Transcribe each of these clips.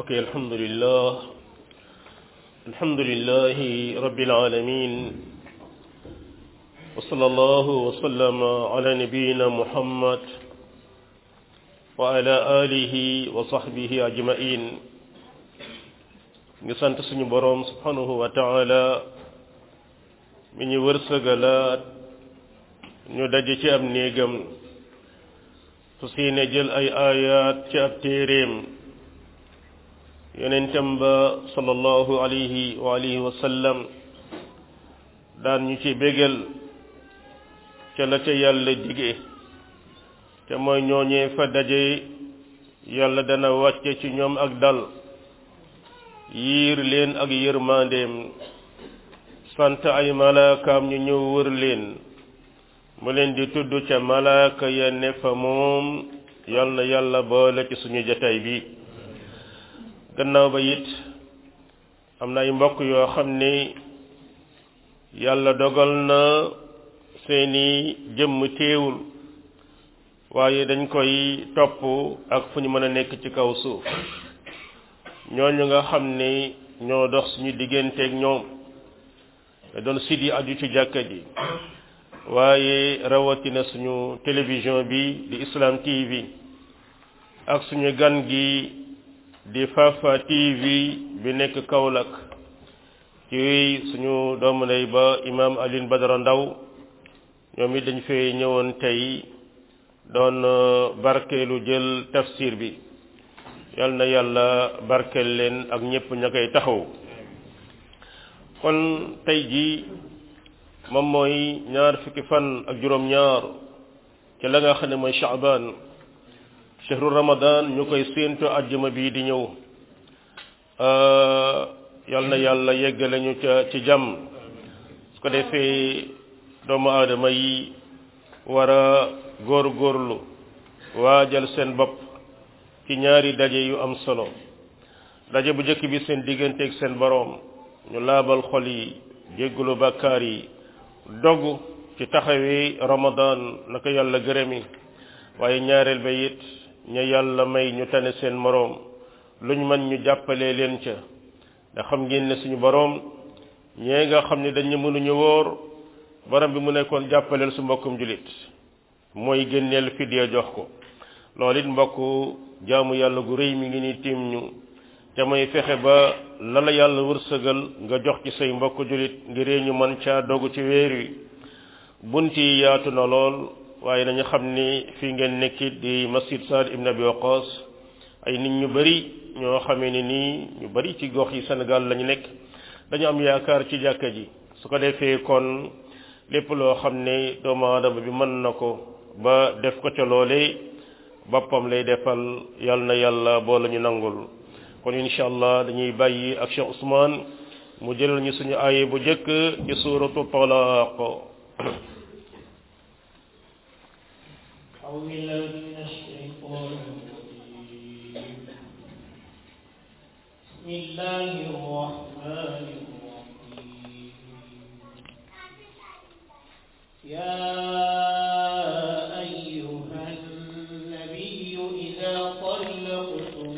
ok alhamdulillah alhamdulillahi rabbil alamin wa sallallahu wa sallama ala nabiyyina muhammad wa ala alihi wa sahbihi ajma'in ngi sant suñu boroom subhanahu wa ta'ala mi ñu wërsëgalaat ñu daje ci ab néegam su siine jël ay ayaat ci ab téeréem yonentam ba sallallahu alayhi wa alihi wa sallam daan ñu ci bégal ca la ca yàlla dige te mooy ñooñee fa daje yàlla dana wàcce ci ñoom ak dal yiir leen ak yërmandeem sant ay malaakaam ñu ñëw wër leen mu leen di tudd ca malaaka ya ne fa moom yal na yàlla boole ci suñu jataay bi gannaaw ba it am na ay mbokk yoo xam ne yàlla dogal na seeni jëmm teewul waaye dañ koy topp ak fu ñu mën a nekk ci kaw suuf ñooñu nga xam ne ñoo dox suñu digganteeg ñoom te doon sit yi aju ci jàkka ji waaye rawatina suñu télévision bi di Islam TV ak suñu gan gi di Fafa TV bi nekk Kaolack ci suñu doomu ndey ba imam Alioune Badara Ndaw ñoom it dañ fee ñëwoon tey doon barkeelu jël tafsir bi yal na yàlla barkeel leen ak ñëpp ña koy taxaw kon tey jii moom mooy ñaar fukki fan ak juróom-ñaar ci la nga xam ne mooy Shaaban shahru Ramadan ñu koy séentu àjjuma bii di ñëw yal na yàlla yeggale ñu ca ci jàmm su ko defee doomu aadama yi war a góor-góorlu waajal seen bopp ci ñaari daje yu am solo daje bu njëkk bi seen digganteeg seen boroom ñu laabal xol yi jéggalu bàkkaar yi dogg ci taxawee ramadan naka yàlla gërëmi waaye ñaareel ba it ña yàlla may ñu tane seen moroom luñ mën ñu jàppalee leen ca da xam ngeen ne suñu boroom ñee nga xam ne dañu mënuñu wóor borom bi mu nekkoon jàppaleel su mbokkum julit mooy génneel fidya jox ko loolu it mbokk jaamu yàlla gu rëy mi ngi ni tiim ñu te mooy fexe ba la la yàlla wërsëgal nga jox ci say mbokk julit ngir ñu mën caa dogu ci weer wi bunt yi yaatu na lool waaye nañu xam ni fii ngeen nekkit di masjid Saad ibn Abi Waqas ay nit ñu bari ñoo xamee ni nii ñu bari ci gox yi Sénégal lañu nekk dañu am yaakaar ci jàkka ji su ko defee kon lépp loo xam ne doomu aadama bi mën na ko ba def ko ca loolee boppam lay defal yal na yàlla boo la ñu nangul kon incha allah dañuy bàyyi ak Cheikh Ousmane mu jëlal ñu suñu aaye bu njëkk ci suuratu talaaq بسم الله الرحمن الرحيم يا أيها النبي إذا طلقتم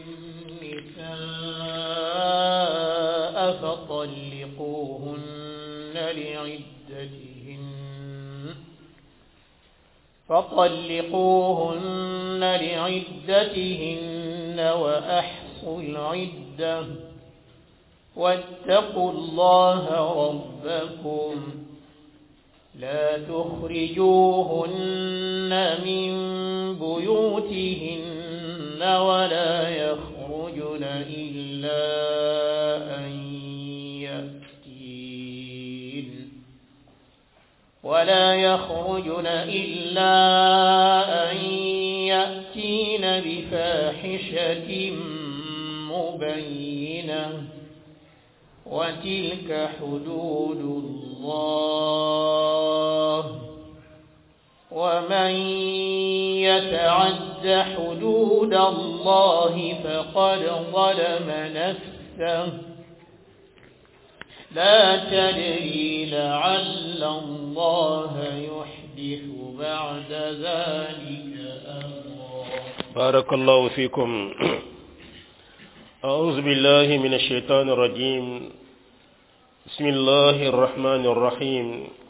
النساء فطلقوهن لعدتهن فطلقوهن لعدتهن وأحصوا العدة واتقوا الله ربكم لا تخرجوهن من بيوتهن ولا يخرجن إلا أن يأتين ولا يخرجن إلا أن يأتين بفاحشة مبينة وتلك حدود الله ومن يتعد حدود الله فقد ظلم نفسه لا تدري لعل الله يحدث بعد ذلك أمرا barakallahu fikum أعوذ بالله من الشيطان الرجيم بسم الله الرحمن الرحيم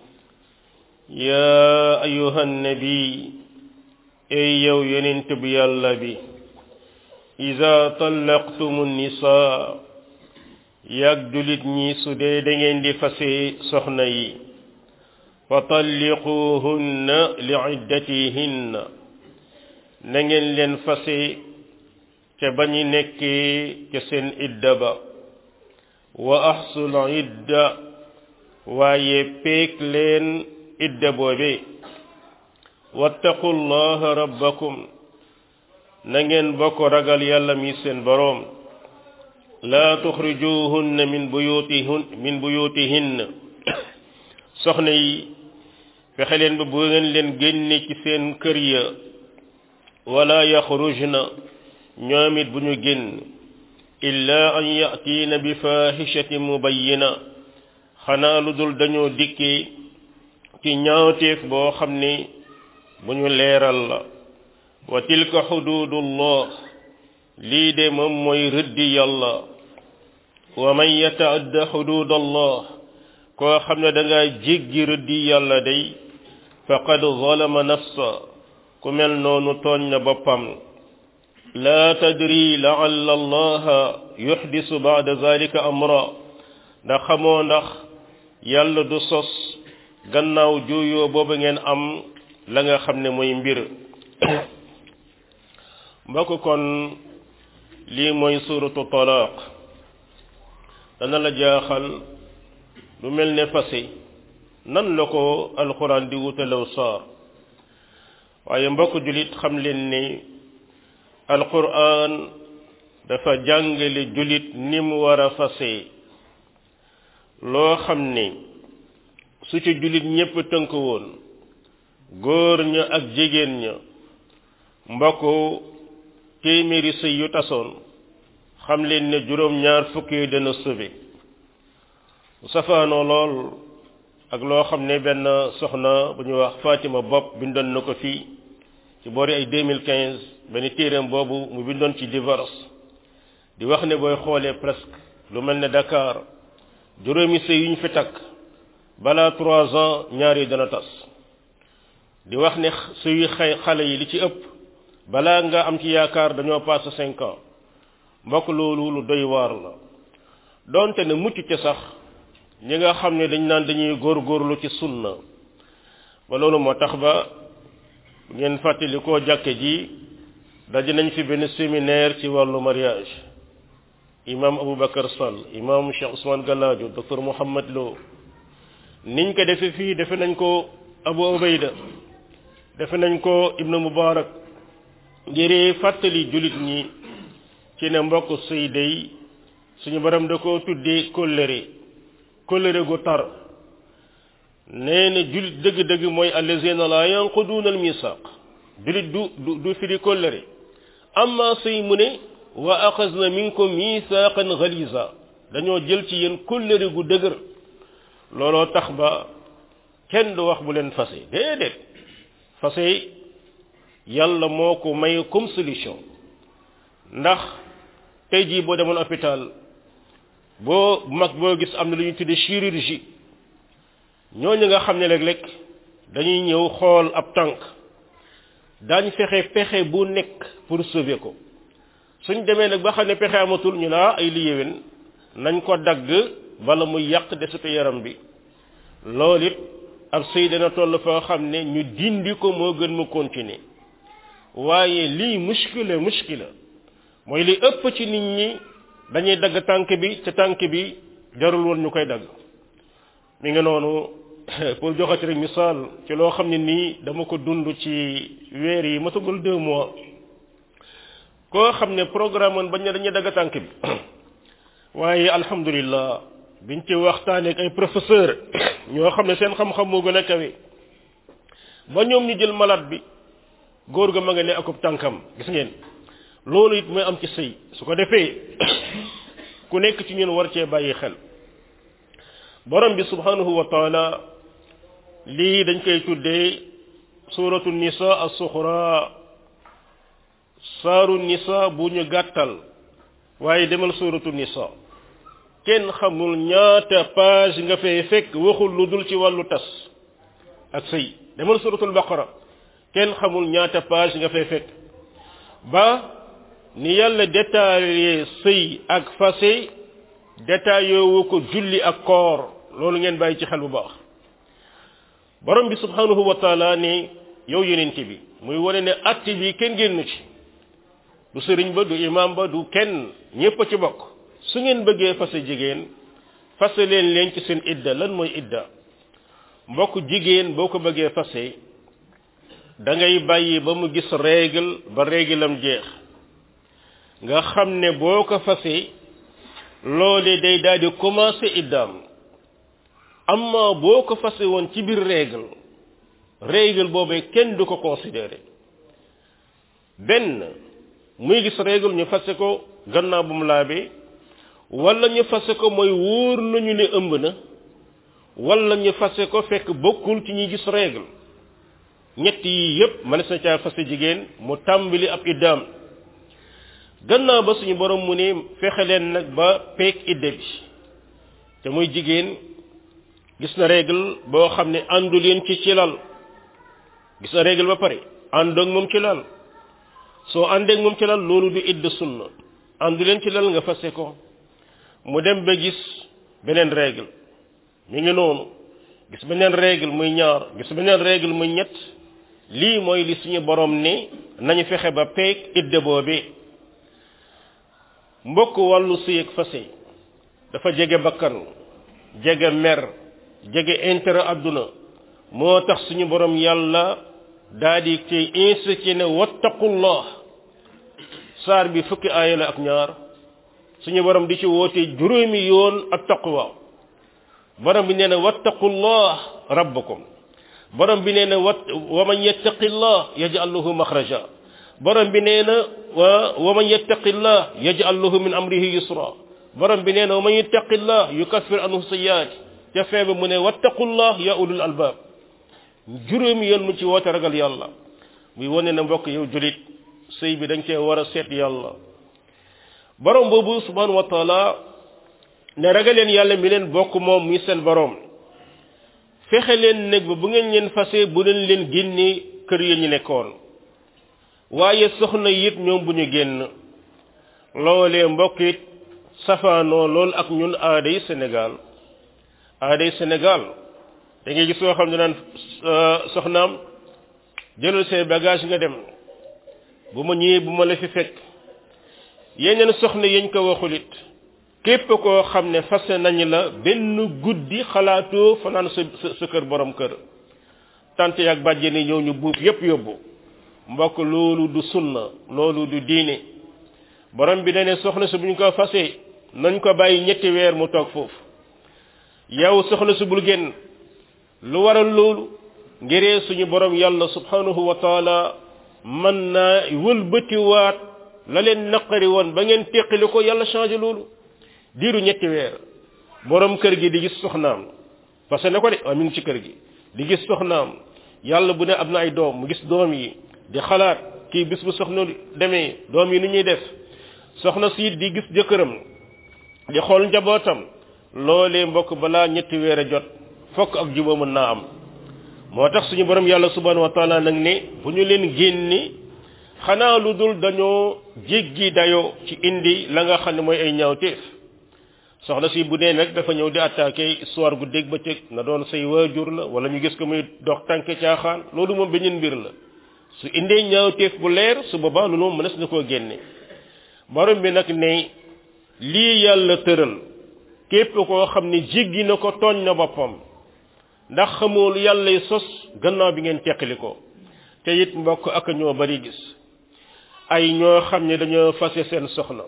يا أيها النبي أي يو ينتب يالبي إذا طلقتم النساء يقدلت نيسو دي دنين دي فسي سخني فطلقوهن لعدتهن نين لن فسي ca ba ñu nekkee ca seen idda ba wa ahsul idda waaye peek leen idda boobe wattaqu llaha rabbakum na ngeen bokk ragal yàlla mi seen boroom laa tuxrijuhunna min buyutihun min buyutihinna soxna yi fexe leen ba bu ngeen leen génne ci seen kër ya wala yaxrujna ñoom it bu ñu génn illa an yatiina bi fahishatin mubayyina xanaa lu dul dañoo dikkee ci ñaawteef boo xam ni bu ñu leeral la wa tilka xududullah lii de moom mooy rëddi yàlla wa man yataadda xududallah koo xam ne da ngaa jéggi rëddi yàlla day faqad zalama nafsa ku mel noonu tooñ na boppam laa tadri laalla allaha yuxdisu baada zalika amra ndax xamoo ndax yàlla du sos gannaaw juuyoo boobu ngeen am la nga xam ne mooy mbir mbokk kon lii mooy suratu talaaq dana la jaaxal lu mel ne fase nan la ko alquran di wutalew saar waaye mbokk julit xam leen ni alquran dafa jàngale julit ni mu war a fase loo xam ne su ci julit ñépp tënk woon góor ña ak jigéen ña mbokk téeméeri sëy yu tasoon xam leen ne juróom ñaar fukk yi dana sauvé safaanoo lool ak loo xam ne benn soxna bu ñuy wax Fatima Bopp bindoon na ko fii ci boori ay 2015 benn téereem boobu mu bindoon ci divorce di wax ne booy xoolee presque lu mel ne Dakar juróomi sëy yu ñu fi takk balaa trois ans ñaar yi dana tas di wax ne sëyu xay xale yi li ci ëpp balaa nga am ci yaakaar dañoo passé cinq ans mbokk loolu lu doy waar la donte ne mucc ca sax ñi nga xam ne dañ naan dañuy góorgóorlu ci sunna ba loolu moo tax ba ngeen fàttali koo jàkke ji daje nañ fi benn séminaire ci wàllu mariage imam Aboubacar Sall imam Cheikh Ousmane Galadio docteur Mouhammad Lo niñ ko defe fii defe nañ ko Abu Ubayda defe nañ ko Ibnu Mubarak ngir fàttali jullit ñi ci ne mbokk sëy day suñu borom da ko tuddee kóllëre kóllëre gu tar nee na jullit dëgg-dëgg mooy allazina la yanquduuna al misaq jullit du du du firi kóllëre amma sëy mu ne wa axasna minkum misaqan galiza dañoo jël ci yéen kóllëre gu dëgër looloo tax ba kenn du wax bu leen fase déedéet fase yàlla moo ko may comme solution ndax tey jii boo demoon hôpital boo mag boo gis am na lu ñuy tuddee chirurgie ñooñu nga xam ne léeg-léeg dañuy ñëw xool ab tànk daañ fexe pexe bu nekk pour sauver ko suñ demee nag ba xam ne pexe amatul ñu laa ay li yéwén nañ ko dagg bala muy yàq desitu yaram bi loolu it ab sëy dana toll foo xam ne ñu dindi ko moo gën mu continuer waaye lii muskila muskila mooy li ëpp ci nit ñi dañuy dagg tànk bi ca tànk bi jarul woon ñu koy dagg mi nga noonu pour joxati rek misaal ci loo xam ne nii dama ko dund ci weer yi matagul deux mois koo xam ne programme woon bañ ne dañuy dagg tànk bi waaye alhamdulillah biñ ci waxtaanee ak ay professeur ñoo xam ne seen xam-xam moo gën a kawe ba ñoom ñu jël malade bi góor ga ma nga ne akub tànkam gis ngeen loolu it mooy am ci sëy su ko defee ku nekk ci ñun war cee bàyyi xel borom bi subhanahu wa taala lii dañ koy tuddee suratu nisa as-suxra saaru nisa bu ñu gàttal waaye demal suratu nisa kenn xamul ñaata page nga fay fekk waxul lu dul ci wàllu tas ak sëy demal suratul baqara kenn xamul ñaata page nga fay fekk ba ni yàlla détaillé sëy ak fase détaillé wu ko julli ak koor loolu ngeen bàyyi ci xel bu baax borom bi subhanahu wa taala ne yow yonent bi muy wane ne atti bi kenn génnu ci du sëriñ ba du imam ba du kenn ñépp a ci bokk su ngeen bëggee fase jigéen fase leen leen ci seen idda lan mooy idda mbokk jigéen boo ko bëggee fase da ngay bàyyi ba mu gis règle ba réglam jeex nga xam ne boo ko fase loole day daal di commencé iddaam amma boo ko fase woon ci biir règle règle boobee kenn du ko considéré benn muy gis règle ñu fase ko gannaaw bu mu laabee wala ñu fase ko mooy wóor nañu ne ëmb na wala ñu fase ko fekk bokkul ci ñuy gis règle ñett yi yépp mënees na caa fase jigéen mu tàmbali ab iddaam gannaaw ba suñu borom mu ne fexe leen nag ba peek idde bi te muy jigéen gis na règle boo xam ne àndu leen ci ci lal gis na règle ba pare àndoog moom ci lal soo àndeeg moom ci lal loolu du idda sunna àndu leen ci lal nga fase ko mu dem ba gis beneen règle mi ngi noonu gis beneen règle muy ñaar gis beneen règle muy ñett lii mooy li suñu borom ne nañu fexe ba peeg idde boobee mbokk wàllu sëy ak fase dafa jege bakkan jege mer jege intérêt adduna moo tax suñu borom yàlla daa di ci insisté ne wattaqullah saar bi fukki aaya la ak ñaar suñu borom di ci woote juróomi yoon ak taqwa borom bi nee na wattaqullah rabbakum borom bi nee na wat wa man yattaqillah yaj'al lahu makhraja borom bi nee na wa wa man yattaqillah yaj'al lahu min amrihi yusra borom bi nee na wa man yattaqillah yukaffir anhu sayyi'ati ca feeba mu ne wattaqullah ya ulul albab juróomi yoon mu ci woote ragal yàlla muy wane na mbokk yow julit sëy bi dañ cee war a seet yàlla borom boobu subhanahu wa taala ne ragaleen yàlla mi leen bokk moom muy seen borom fexe leen nag ba bu ngeen leen fase bu leen leen génne kër ya ñu nekkoon waaye soxna yit ñoom bu ñu génn loolee mbokk it safaanoo loolu ak ñun aaday Sénégal aaday Sénégal da ngay gis soo xam ne naan soxnaam jëlal say bagage nga dem bu ma ñëwee bu ma la fi fekk yeneen soxna yañ ko waxulit képp koo xam ne fase nañ la benn guddi xalaatoo fanaan sa sa kër borom kër tant yaag bàjjeni ñëw ñu buub yépp yóbbu mbokk loolu du sunna loolu du diine borom bi dane soxna si bu ñu ko fase nañ ko bàyyi ñetti weer mu toog foofu yow soxna si bul génn lu waral loolu ngiree suñu borom yàlla subhanahu wa taala mën naa wëlbatiwaat la leen naqari woon ba ngeen teqali ko yàlla changé loolu diiru ñetti weer borom kër gi di gis soxnaam parce que ne ko de waaye mi ngi ci kër gi di gis soxnaam yàlla bu ne am na ay doom mu gis doom yi di xalaat kii bis bu soxna demee doom yi ni ñuy def soxna si di gis jëkkëram di xool njabootam loolee mbokk balaa ñetti weer a jot fokk ak jubóo mën naa am moo tax suñu borom yàlla subhanahu wa taala nag ne bu ñu leen génni xanaa lu dul dañoo jéggi dayoo ci indi la nga xam ne mooy ay ñaawteef soxna si bu dee nag dafa ñëw di attaqué histoire gu dégg ba cëg na doon say waajur la wala ñu gis ko muy dox tànk caaxaan loolu moom beneen mbir la su indee ñaawteef bu leer su boobaa loolu moom mënees na koo génne borom bi nag ne lii yàlla tëral képp koo xam ne jéggi na ko tooñ na boppam ndax xamoo lu yàllay sos gannaaw bi ngeen teqali ko te it mbokk ak ñoo bari gis ay ñoo xam ne dañoo fase seen soxna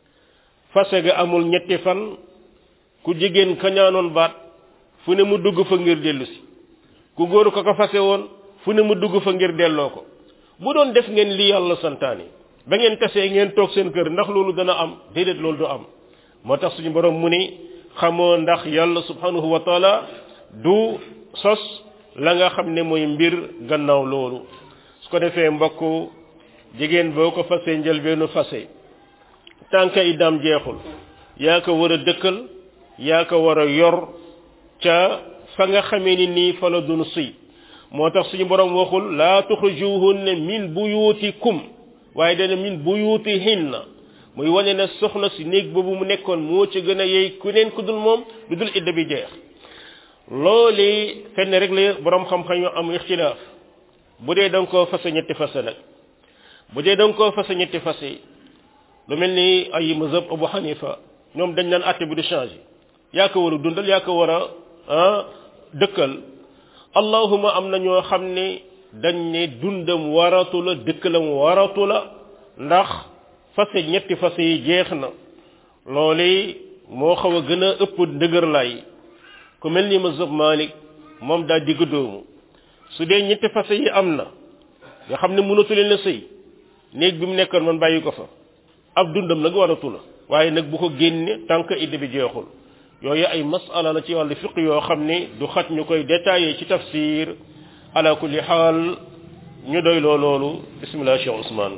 fase ga amul ñetti fan ku jigéen kañaanoon baat fu ne mu dugg fa ngir dellu si ku góor ko ko fase woon fu ne mu dugg fa ngir delloo ko bu doon def ngeen li yàlla santaani ba ngeen tasee ngeen toog seen kër ndax loolu dana am déedéet loolu du am moo tax suñu borom mu ni xamoo ndax yàlla subhanahu wa taala du sos la nga xam ne mooy mbir gannaaw loolu su ko defee mbokk jigéen boo ko fase njëlbeenu fase tànk iddaam jeexul yaa ko war a dëkkal yaa ko war a yor ca fa nga xamee ni nii fa la dun suy moo tax suñu borom waxul laa tuxrijuhunna min buyutikum waaye dana min buyutihinna muy wane ne soxna si néeg boobu mu nekkoon moo ci gën a yey ku neen ku dul moom lu dul idda bi jeex loolu fenn rek la borom xam-xam yu am ixtilaaf bu dee da nga koo fase ñetti fase nag bu dee da nga koo fase ñetti fase lu mel ni ay mazhab Abu Hanifa ñoom dañ naan àtte bi du changé yaa ko war a dundal yaa ko war a ah dëkkal allahuma am na ñoo xam ne dañ ne dundam waratu la dëkkalam waratu la ndax fase ñetti fase yi jeex na loolu moo xaw a gën a ëpp ndëgër lay ku mel ni mazhab Malik moom daa digg doomu su dee ñetti fase yi am na nga xam ne mënatu leen a sëy néeg bi mu nekkoon man bàyyi ko fa ab dundam nag waratu la waaye nag bu ko génne tant que idda bi jeexul yooyu ay masala la ci wàllu fiq yoo xam ne du xat ñu koy détaillé ci tafsir ala kulli xaal ñu doy loo loolu bismillah cheikh ousmane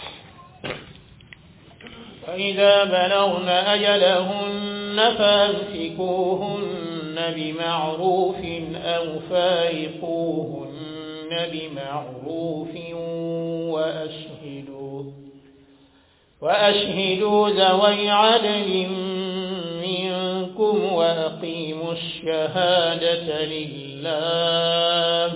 فإذا بلغن أجلهن فامسكوهن بمعروف أو فارقوهن بمعروف وأشهدوا وأشهدوا ذوي عدل منكم وأقيموا الشهادة لله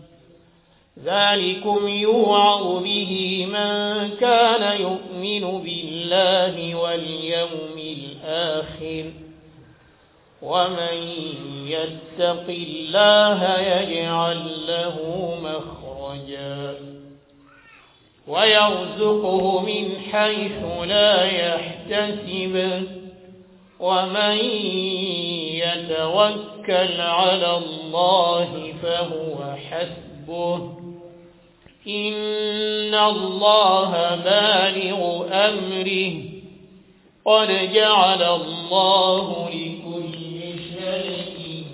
ذلكم يوعظ به من كان يؤمن بالله واليوم الآخر ومن يتق الله يجعل له مخرجا ويرزقه من حيث لا يحتسب ومن يتوكل على الله فهو حسبه إن الله بالغ أمره قد جعل الله لكل شيء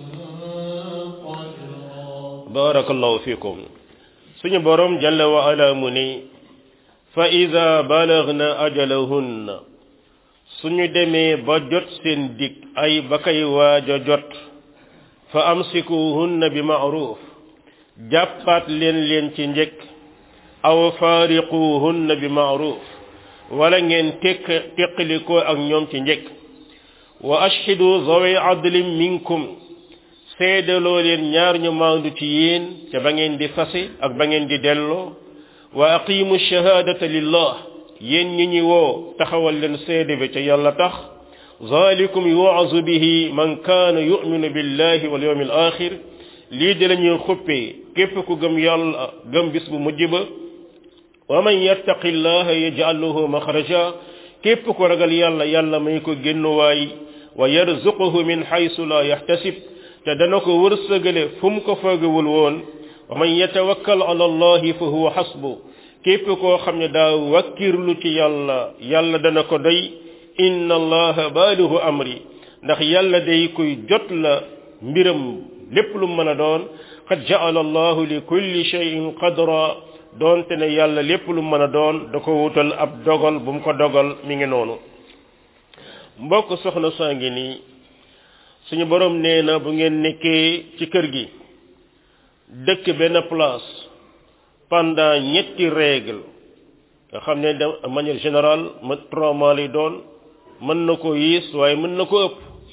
قدرا بارك الله فيكم suñu borom jalla wa ala mu ni fa ida balagna ajalahunna suñu demee ba jot seen dig ay ba kay waaja jot fa amsikuhunna bi ma'ruf jàppaat leen leen ci njëkk aw faariquhunna bi ma'ruf wala ngeen tekk teqalikoo ak ñoom ci njëkk wa ashhidu zawi adlin minkum seedaloo leen ñaar ñu maandu ci yéen ca ba ngeen di fase ak ba ngeen di delloo wa aqimu shahadata lillah yéen ñi ñi woo taxawal leen seede bi ca yàlla tax zalikum yu'azu bihi man kaana yu'minu billahi wal yawmil akhir lii de la ñuy xuppee képp ku gëm yàlla gëm bis bu mujj ba wa man yattaqi llaha yaj'al lahu makhraja képp ku ragal yàlla yàlla may ko génnuwaay wa yarzuquhu min haythu la yahtasib te dana ko wërsëgale fu mu ko foogewul woon wa man yatawakkal ala allahi fa huwa hasbu képp koo xam ne daa wakkirlu ci yàlla yàlla dana ko doy inna allaha baalihu amri ndax yàlla day kuy jot la mbiram lépp lu mën a doon qad ja'ala allahu li kulli shay'in qadra doonte ne yàlla lépp lu mën a doon da ko wutal ab dogal bu mu ko dogal mi ngi noonu mbokk soxna saa ngi nii suñu borom nee na bu ngeen nekkee ci kër gi dëkk benn place pendant ñetti règle nga xam ne de manière générale ma trois mois lay doon mën na ko yiis waaye mën na ko ëpp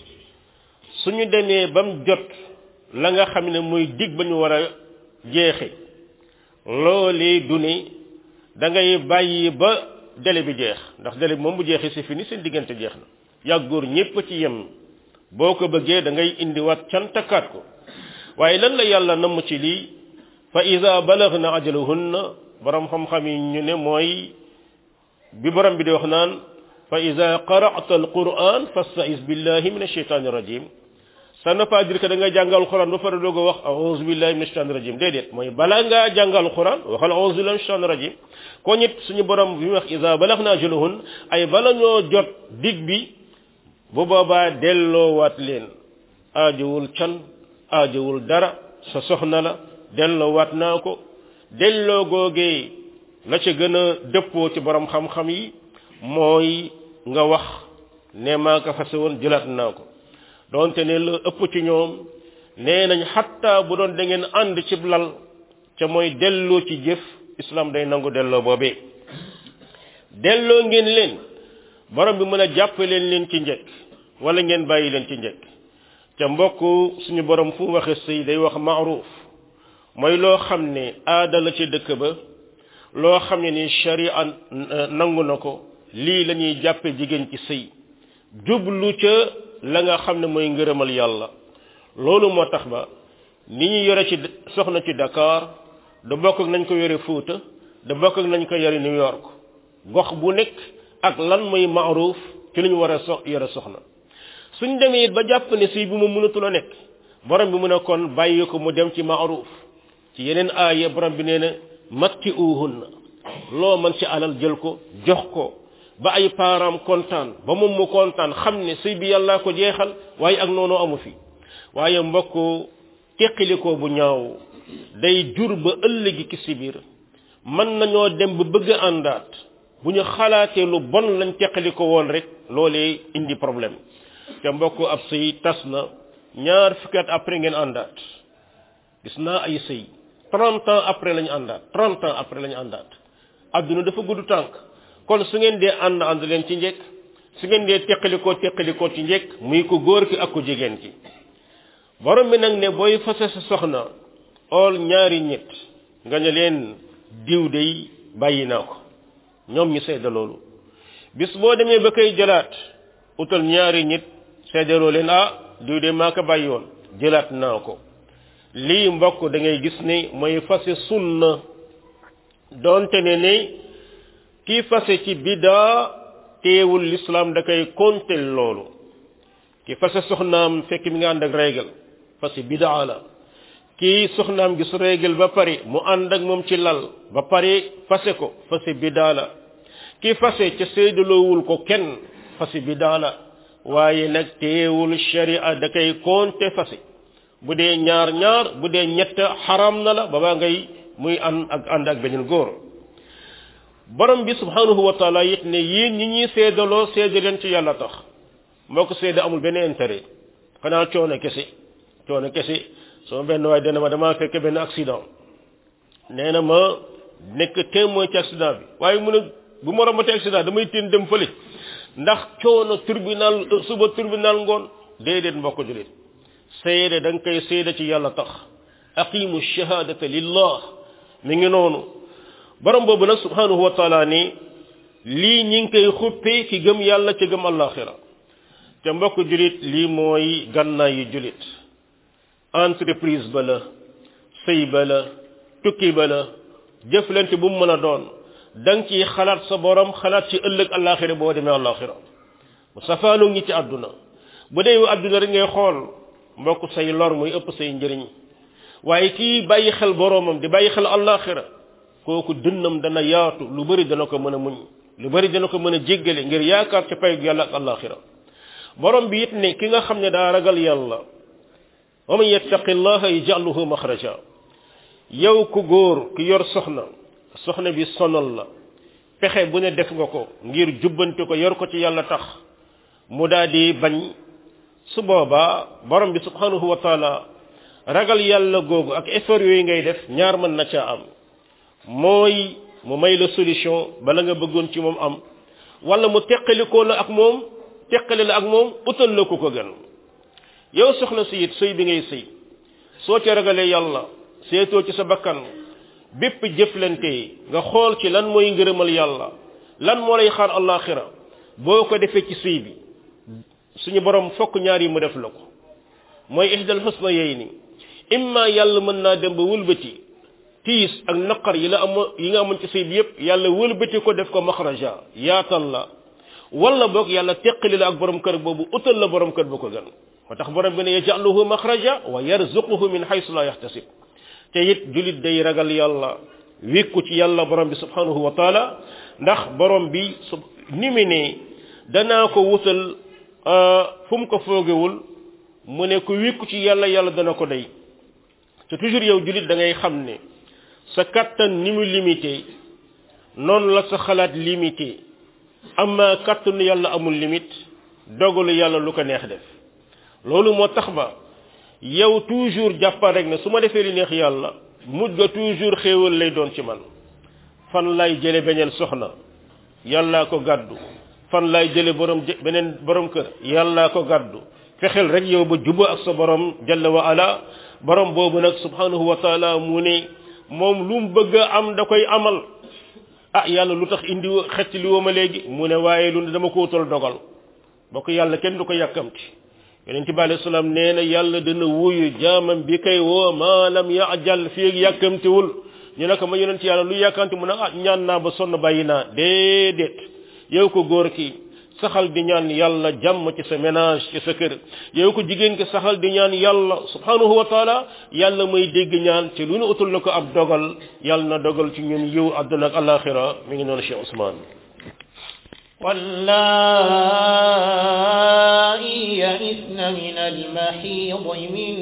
suñu demee ba mu jot la nga xam ne muy dig ba ñu war a jeexe loolee du ne da ngay bàyyi ba délai bi jeex ndax délai bi moom bu jeexee c'est fini seen diggante jeex na yàgg góor ñépp ci yem boo ko bëggee da ngay indiwaat cantakaat ko waaye lan la yàlla namm ci lii fa ida balagna ajalahunna borom xam-xam yi ñu ne mooy bi borom bi di wax naan fa ida qara'ta alquran fastaiz billahi min alshaytani rajim ça ne pas dire que da nga jàngal quran ba pare doog a wax a'udhu billahi min alshaytani rajim déedéet mooy bala ngaa jàngal quran waxal a'udhu billahi min alshaytani rajim ko ñit suñu borom bi wax ida balagna ajalahun ay bala ñoo jot dig bi bu boobaa delloowaat leen aajowul can aajowul dara sa soxna la delloowaat naa ko delloo googee la ca gën a dëppoo ci borom xam-xam yi mooy nga wax ne maa ko fase woon jëlaat naa ko donte ne la ëpp ci ñoom nee nañ xatta bu doon da ngeen ànd ci lal ca mooy delloo ci jëf islam day nangu delloo boobee delloo ngeen leen borom bi mën a jàppaleen leen ci njëkk wala ngeen bàyyi leen ci njëkk ca mbokk suñu borom fu mu waxe sëy day wax maaruf mooy loo xam ne aada la ci dëkk ba loo xam ne ni sharia nangu na ko lii la ñuy jàppe jigéen ci sëy jublu ca la nga xam ne mooy ngërëmal yàlla loolu moo tax ba ni ñu yore ci soxna ci Dakar da bokk ak nañ ko yore Fuuta da bokk ak nañ ko yore New York gox bu nekk ak lan mooy maaruf ci lu ñu war a so yore soxna suñ demee it ba jàpp ne sëy bi mu mënatul a nekk borom bi mu ne kon bàyyi ko mu dem ci maaruf ci yeneen aaya borom bi nee na matti uhunna loo mën ci alal jël ko jox ko ba ay parents kontaan ba moom mu kontaan xam ne sëy bi yàllaa ko jeexal waaye ak noonu amu fi waaye mbokk teqilikoo bu ñaaw day jur ba ëllëgi ki si biir mën nañoo dem ba bëgg a àndaat bu ñu xalaatee lu bon lañ teqaliko woon rek loolee indi problème te mbokk ab sëy tas na ñaar fukki at après ngeen àndaat gis naa ay sëy trente ans après lañu àndaat trente ans après lañu àndaat adduna dafa gudd tànk kon su ngeen dee ànd ànd leen ci njëkk su ngeen dee teqalikoo teqalikoo ci njëkk muy ko góor ki ak ko jigéen ki borom bi nag ne booy fase sa soxna ool ñaari ñett nga ne leen diw day bàyyi naa ko ñoom ñu seede loolu bis boo demee ba koy jëlaat utal ñaari nit seedeloo leen ah diw de maa ko bàyyi woon jëlaat naa ko lii mbokk da ngay gis ne mooy fase sunna doonte ne ne kii fase ci bidaa teewul l'islam da koy kontel loolu ki fase soxnaam fekk mi nga ànd ak régal fase bidaa la kii soxnaam gis régal ba pare mu ànd ak moom ci lal ba pare fase ko fase bidaa la kii fase ca séydaloowul ko kenn fase bidaa la waaye nag teewul sharia da koy konte fase bu dee ñaar ñaar bu dee ñett xaram na la ba baa ngay muy ànd ak ànd ak beneen góor borom bi subhanahu wa taala it ne yéen ñi ñuy seedaloo seede leen ci yàlla tax moo ko seede amul benn intérêt xanaa coono kese coono kese sama benn waaye dana ma damaa fekk benn accident nee na ma nekk témoin ci accident bi waaye mu ne bu ma rombate accident damay teen dem fële ndax coono tribunal suba tribunal ngoon déedéet mbokk julit seede da nga koy seede ci yàlla tax aqimu shahadata lillah mi ngi noonu borom boobu nag subhanahu wa taala ni lii ñi ngi koy xuppee ki gëm yàlla ci gëm allaxira te mbokk julit lii mooy gànnaay yi julit entreprise ba la sëy ba la tukki ba la jëflante bu mu mën a doon da nga ciy xalaat sa borom xalaat ci ëllëg allaxira boo demee allaxira mu safaanu ngi ci àdduna bu dee àdduna rek ngay xool mbokk say lor muy ëpp say njëriñ waaye kii bàyyi xel boromam di bàyyi xel allaxira kooku dënnam dana yaatu lu bari dana ko mën a muñ lu bari dana ko mën a jéggale ngir yaakaar ci payug yàlla ak allaxira borom bi it ne ki nga xam ne daa ragal yàlla wa man yattaqi llaha yaj'alhu maxraja yow ku góor ki yor soxna soxna bi sonal la pexe bu ne def nga ko ngir jubbanti ko yor ko ci yàlla tax mu daal di bañ su boobaa borom bi subhanahu wa taala ragal yàlla googu ak effort yooyu ngay def ñaar mën na caa am mooy mu may la solution bala nga bëggoon ci moom am wala mu teqalikoo la ak moom teqali la ak moom utal la ku ko gën yow soxna si it sëy bi ngay sëy soo ci ragalee yàlla seetoo ci sa bakkan bépp jëflante nga xool ci lan mooy ngërëmal yàlla lan moo lay xaar allaxira boo ko defee ci sëy bi suñu borom fokk ñaar yi mu def la ko mooy ihdal xusna yey ni imma yàlla mën naa dem ba wëlbati tiis ak naqar yi la am yi nga amoon ci sëy bi yépp yàlla wëlbati ko def ko maxraja yaatal la wala boog yàlla teqali la ak borom kër boobu utal la borom kër bu ko gën moo tax borom bi ne yajaluhu maxraja wa yarzuquhu min haythu la yaxtasib te it julit day ragal yàlla wékku ci yàlla borom bi subhanahu wa taala ndax borom bi su ni mu ne danaa ko wutal fu mu ko foogewul mu ne ko wékku ci yàlla yàlla dana ko day te toujours yow julit da ngay xam ne sa kattan ni mu limité noonu la sa xalaat limité amma kàttanu yàlla amul limite dogalu yàlla lu ko neex def loolu moo tax ba yow toujours jàppal rek ne su ma defee li neex yàlla mujj ga toujours xéewal lay doon ci man fan lay jële beneen soxna yàllaa ko gàddu fan lay jële borom beneen borom kër yàllaa ko gàddu fexeel rek yow ba juba ak sa borom jalla wa ala borom boobu nag subhanahu wa taala mu ne moom lu mu bëgg a am da koy amal ah yàlla lu tax indi xecc li woo ma léegi mu ne waaye lu ne dama ko wutal dogal bokk yàlla kenn du ko yàkkamti yonent bi alayhi salaam nee na yàlla dana wuyu jaamam bi kay woo maa lam yaajal fii ak yàkkamtiwul ñu ne ko ma yonent yàlla lu yàkkamti mu ne ah ñaan naa ba sonn bàyyi naa déedéet yow ko góor ki saxal di ñaan yàlla jàmm ci sa ménage ci sa kër yow ko jigéen ki saxal di ñaan yàlla subhanahu wa taala yàlla may dégg ñaan ci lu nu utul la ko ab dogal yàlla na dogal ci ñun yiw àdduna ak alaxira mi ngi noonu Cheikh Ousmane واللائي يئسن من المحيض من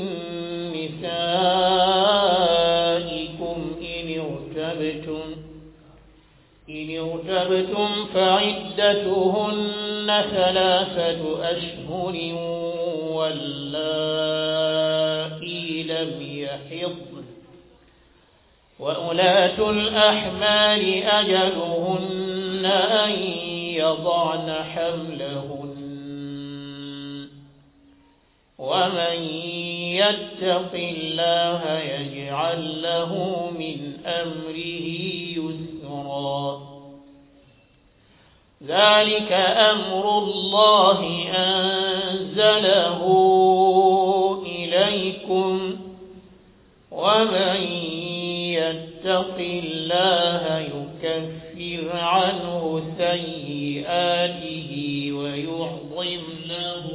نسائكم إن ارتبتم إن ارتبتم فعدتهن ثلاثة أشهر واللائي لم يحضن وأولاة الأحمال أجلهن أن يضعن حملهن ومن يتق الله يجعل له من أمره يسرا ذلك أمر الله أنزله إليكم ومن يتق الله يكفر عنه سيئاته ويعظم له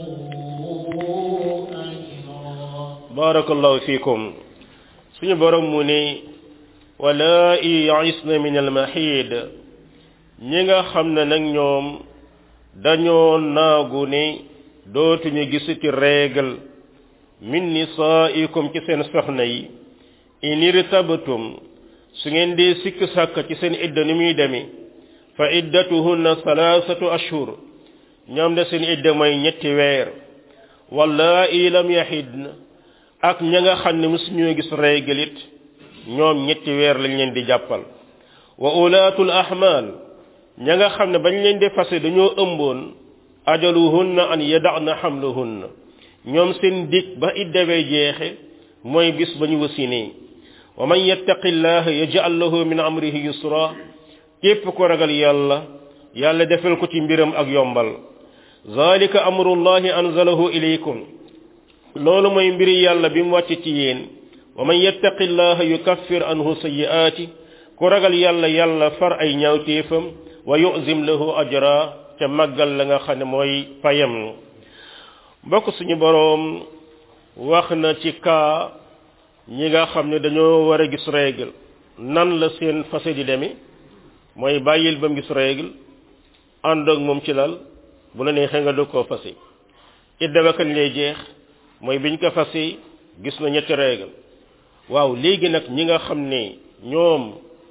أجرا barakallahu fikum suñu borom mu ne wala i yaisna min almahid ñi nga xam ne nag ñoom dañoo naagu ne dootuñu gisati règle min nisaikum ci seen soxna yi in irtabtum su ngeen dee sikk sàkk ci seen idda ni muy deme fa iddatuhunna salaasatu ashhur ñoom de seen idda mooy ñetti weer wallaahi lam yaxidna ak ña nga xam ne musuñoo gis règle it ñoom ñetti weer lañ leen di jàppal wa ulaatul ahmal ña nga xam ne bañ leen di fase dañoo ëmboon ajaluhunna an yada'na hamluhunna ñoom seen dig ba iddawee jeexe mooy bis ba ñu wasinee wa man yattaqi llaha yaj'al lahu min amrihi yusra képp ko ragal yàlla yàlla defal ko ci mbiram ak yombal zalika amrullahi anzalahu ilaykum loolu mooy mbiri yàlla bi mu wàcc ci yéen wa man yattaqi llaha yukaffir anhu sayyi'ati ku ragal yàlla yàlla far ay ñaawteefam wa yu'zim lahu ajra te màggal la nga xam ne mooy payam mbokk suñu boroom wax na ci kaa ñi nga xam ne dañoo war a gis règle nan la seen fase di demee mooy bàyyil ba mu gis règle ànd ak moom ci lal bu la neexee nga doog koo fase idda ba kañ lay jeex mooy biñ ko fase gis na ñetti règle waaw léegi nag ñi nga xam ne ñoom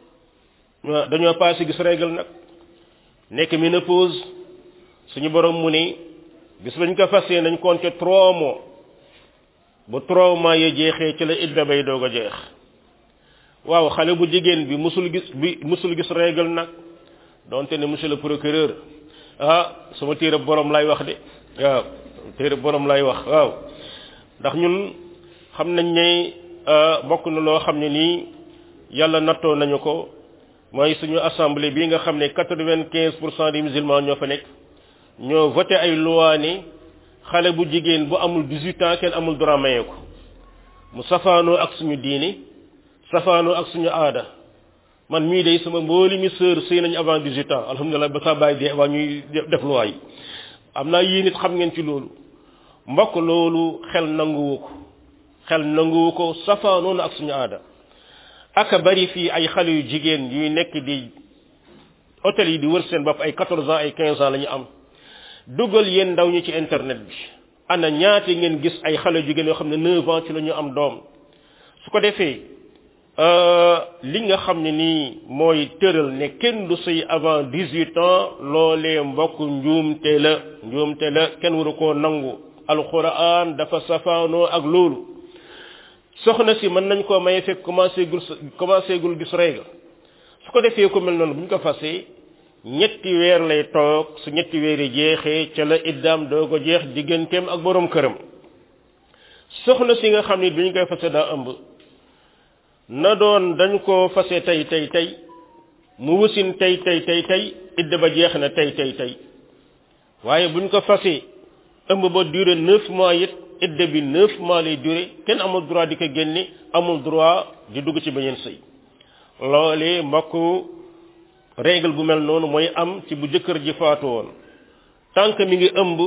dañoo passé gis règle nag nekk ménopause suñu borom mu ne bis bañ ko fase nañ compter trois mois bu trois mois ya jeexee ci la idda bay doog a jeex waaw xale bu jigéen bi musul gis bi musul gis règle nag donte ne monsieur le procureur ah sama téere borom lay wax de waaw téere borom lay wax waaw ndax ñun xam nañ ne bokk na loo xam ne nii yàlla nattoo nañu ko mooy suñu assemblée bi nga xam ne quatre-vingt-quinze pour cent des musulmans ñoo fa nekk ñoo voté ay loi ni xale bu jigéen bu amul 18 ans kenn amul droit maye ko mu safaanoo ak suñu diini safaanoo ak suñu aada man mii day sama mbooli mi sœur sëy nañu avant 18 ans alhamdulilah ba saa bàyyi dee waa ñuy def loi yi am naa yéen it xam ngeen ci loolu mbokk loolu xel nanguwu ko xel nanguwu ko safaanoo na ak suñu aada aka bari fii ay xale yu jigéen yuy nekk di hôtel yi di wër seen bopp ay 14 ans ay 15 ans la ñu am dugal yéen ndaw ñi ci internet bi ana ñaata ngeen gis ay xale jigéen yoo xam ne 9 ans ci la ñu am doom su ko defee li nga xam ne nii mooy tëral ne kenn du sëy avant dix-huit ans loolee mbokk njuumte la njuumte la kenn waru koo nangu alquran dafa safaanoo ak loolu soxna si mën nañ koo maye fekk commencé gul commencé gul gis règle su ko defee ko mel noonu bu ñu ko fasee ñetti weer lay toog su ñetti weer yi jeexee ca la iddaam doo ko jeex digganteem ak borom këram soxna si nga xam ne bi ñu koy fase daa ëmb na doon dañ ko fase tey tey tey mu wasin tey tey tey tey idda ba jeex na tey tey tey waaye buñ ko fase ëmb ba duré neuf mois it idda bi neuf mois lay duré kenn amul droit di ko génne amul droit di dugg ci beneen sëy loolee mbokk règle bu mel noonu mooy am ci bu jëkkër ji faatu woon tant que mi ngi ëmb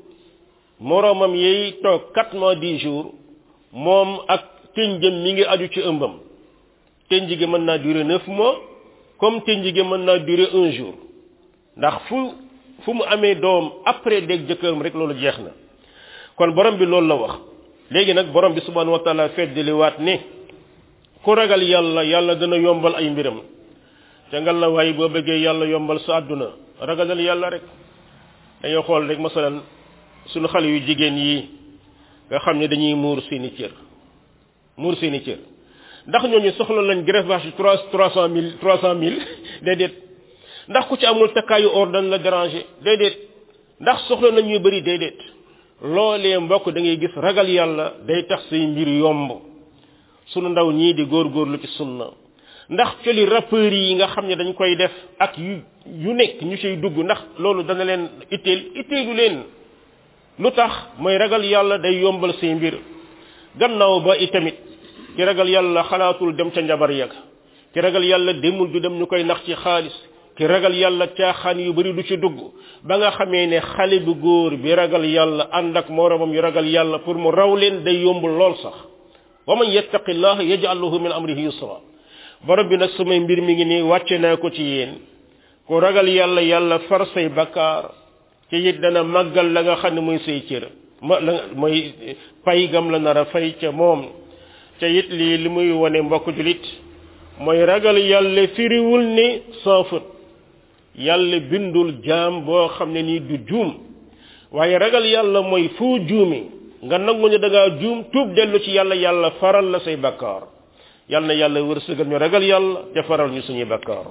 moroomam yeey toog quatre mois dix jours moom ak tënjëm mi ngi aju ci ëmbam tënj gi mën naa durer neuf mois comme tënj gi mën naa durer un jour ndax fu fu mu amee doom après dégg jëkkëram rek loolu jeex na kon borom bi loolu la wax léegi nag borom bi subhanahu wa taala feddali waat ne ku ragal yàlla yàlla dana yombal ay mbiram te ngal la waaye boo bëggee yàlla yombal sa àdduna ragalal yàlla rek dañoo xool rek masalan suñu xale yu jigéen yi nga xam ne dañuy muur seeni cër muur seeni cër ndax ñooñu soxla lañ greffage trois trois cent mille trois cent mille déedéet ndax ku ci amul takkaayu or dañ la déranger déedéet ndax soxla nañ ñu bëri déedéet loolee mbokk da ngay gis ragal yàlla day tax say mbir yomb sunu ndaw ñii di góorgóorlu ci sunna ndax coli rappeurs yi nga xam ne dañ koy def ak yu yu nekk ñu ciy dugg ndax loolu dana leen itteel itteelu leen lu tax mooy ragal yàlla day yombal say mbir gannaaw ba itamit ki ragal yàlla xalaatul dem ca njabar yag ki ragal yàlla demul du dem ñu koy nax ci xaalis ki ragal yàlla caaxaan yu bari du ci dugg ba nga xamee ne xale bu góor bi ragal yàlla ànd ak moromam yu ragal yàlla pour mu raw leen day yombul lool sax wa man yattaqillah yaj'al lahu min amrihi yusra borom bi nag samay mbir mi ngi nii wàcce naa ko ci yéen ku ragal yàlla yàlla far say bakkaar ci it dana màggal la nga xam ne muy say cër ma la mooy pay gam la nar a fay ca moom ca it lii li muy wone mbokk julit mooy ragal yàlla firiwul ni sans faute yàlla bindul jaam boo xam ne nii du juum waaye ragal yàlla mooy foo juumi nga nangu ne da ngaa juum tuub dellu ci yàlla yàlla faral la say bakkaar yàlla na yàlla wërsëgal ñu ragal yàlla te faral ñu suñuy bakkaar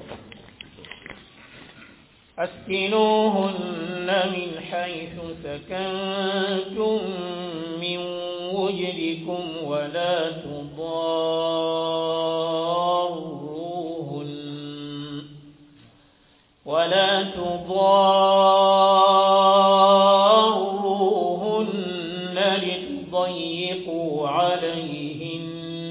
أسكنوهن من حيث سكنتم من وجدكم ولا تضاروهن ولا تضاروهن لتضيقوا عليهن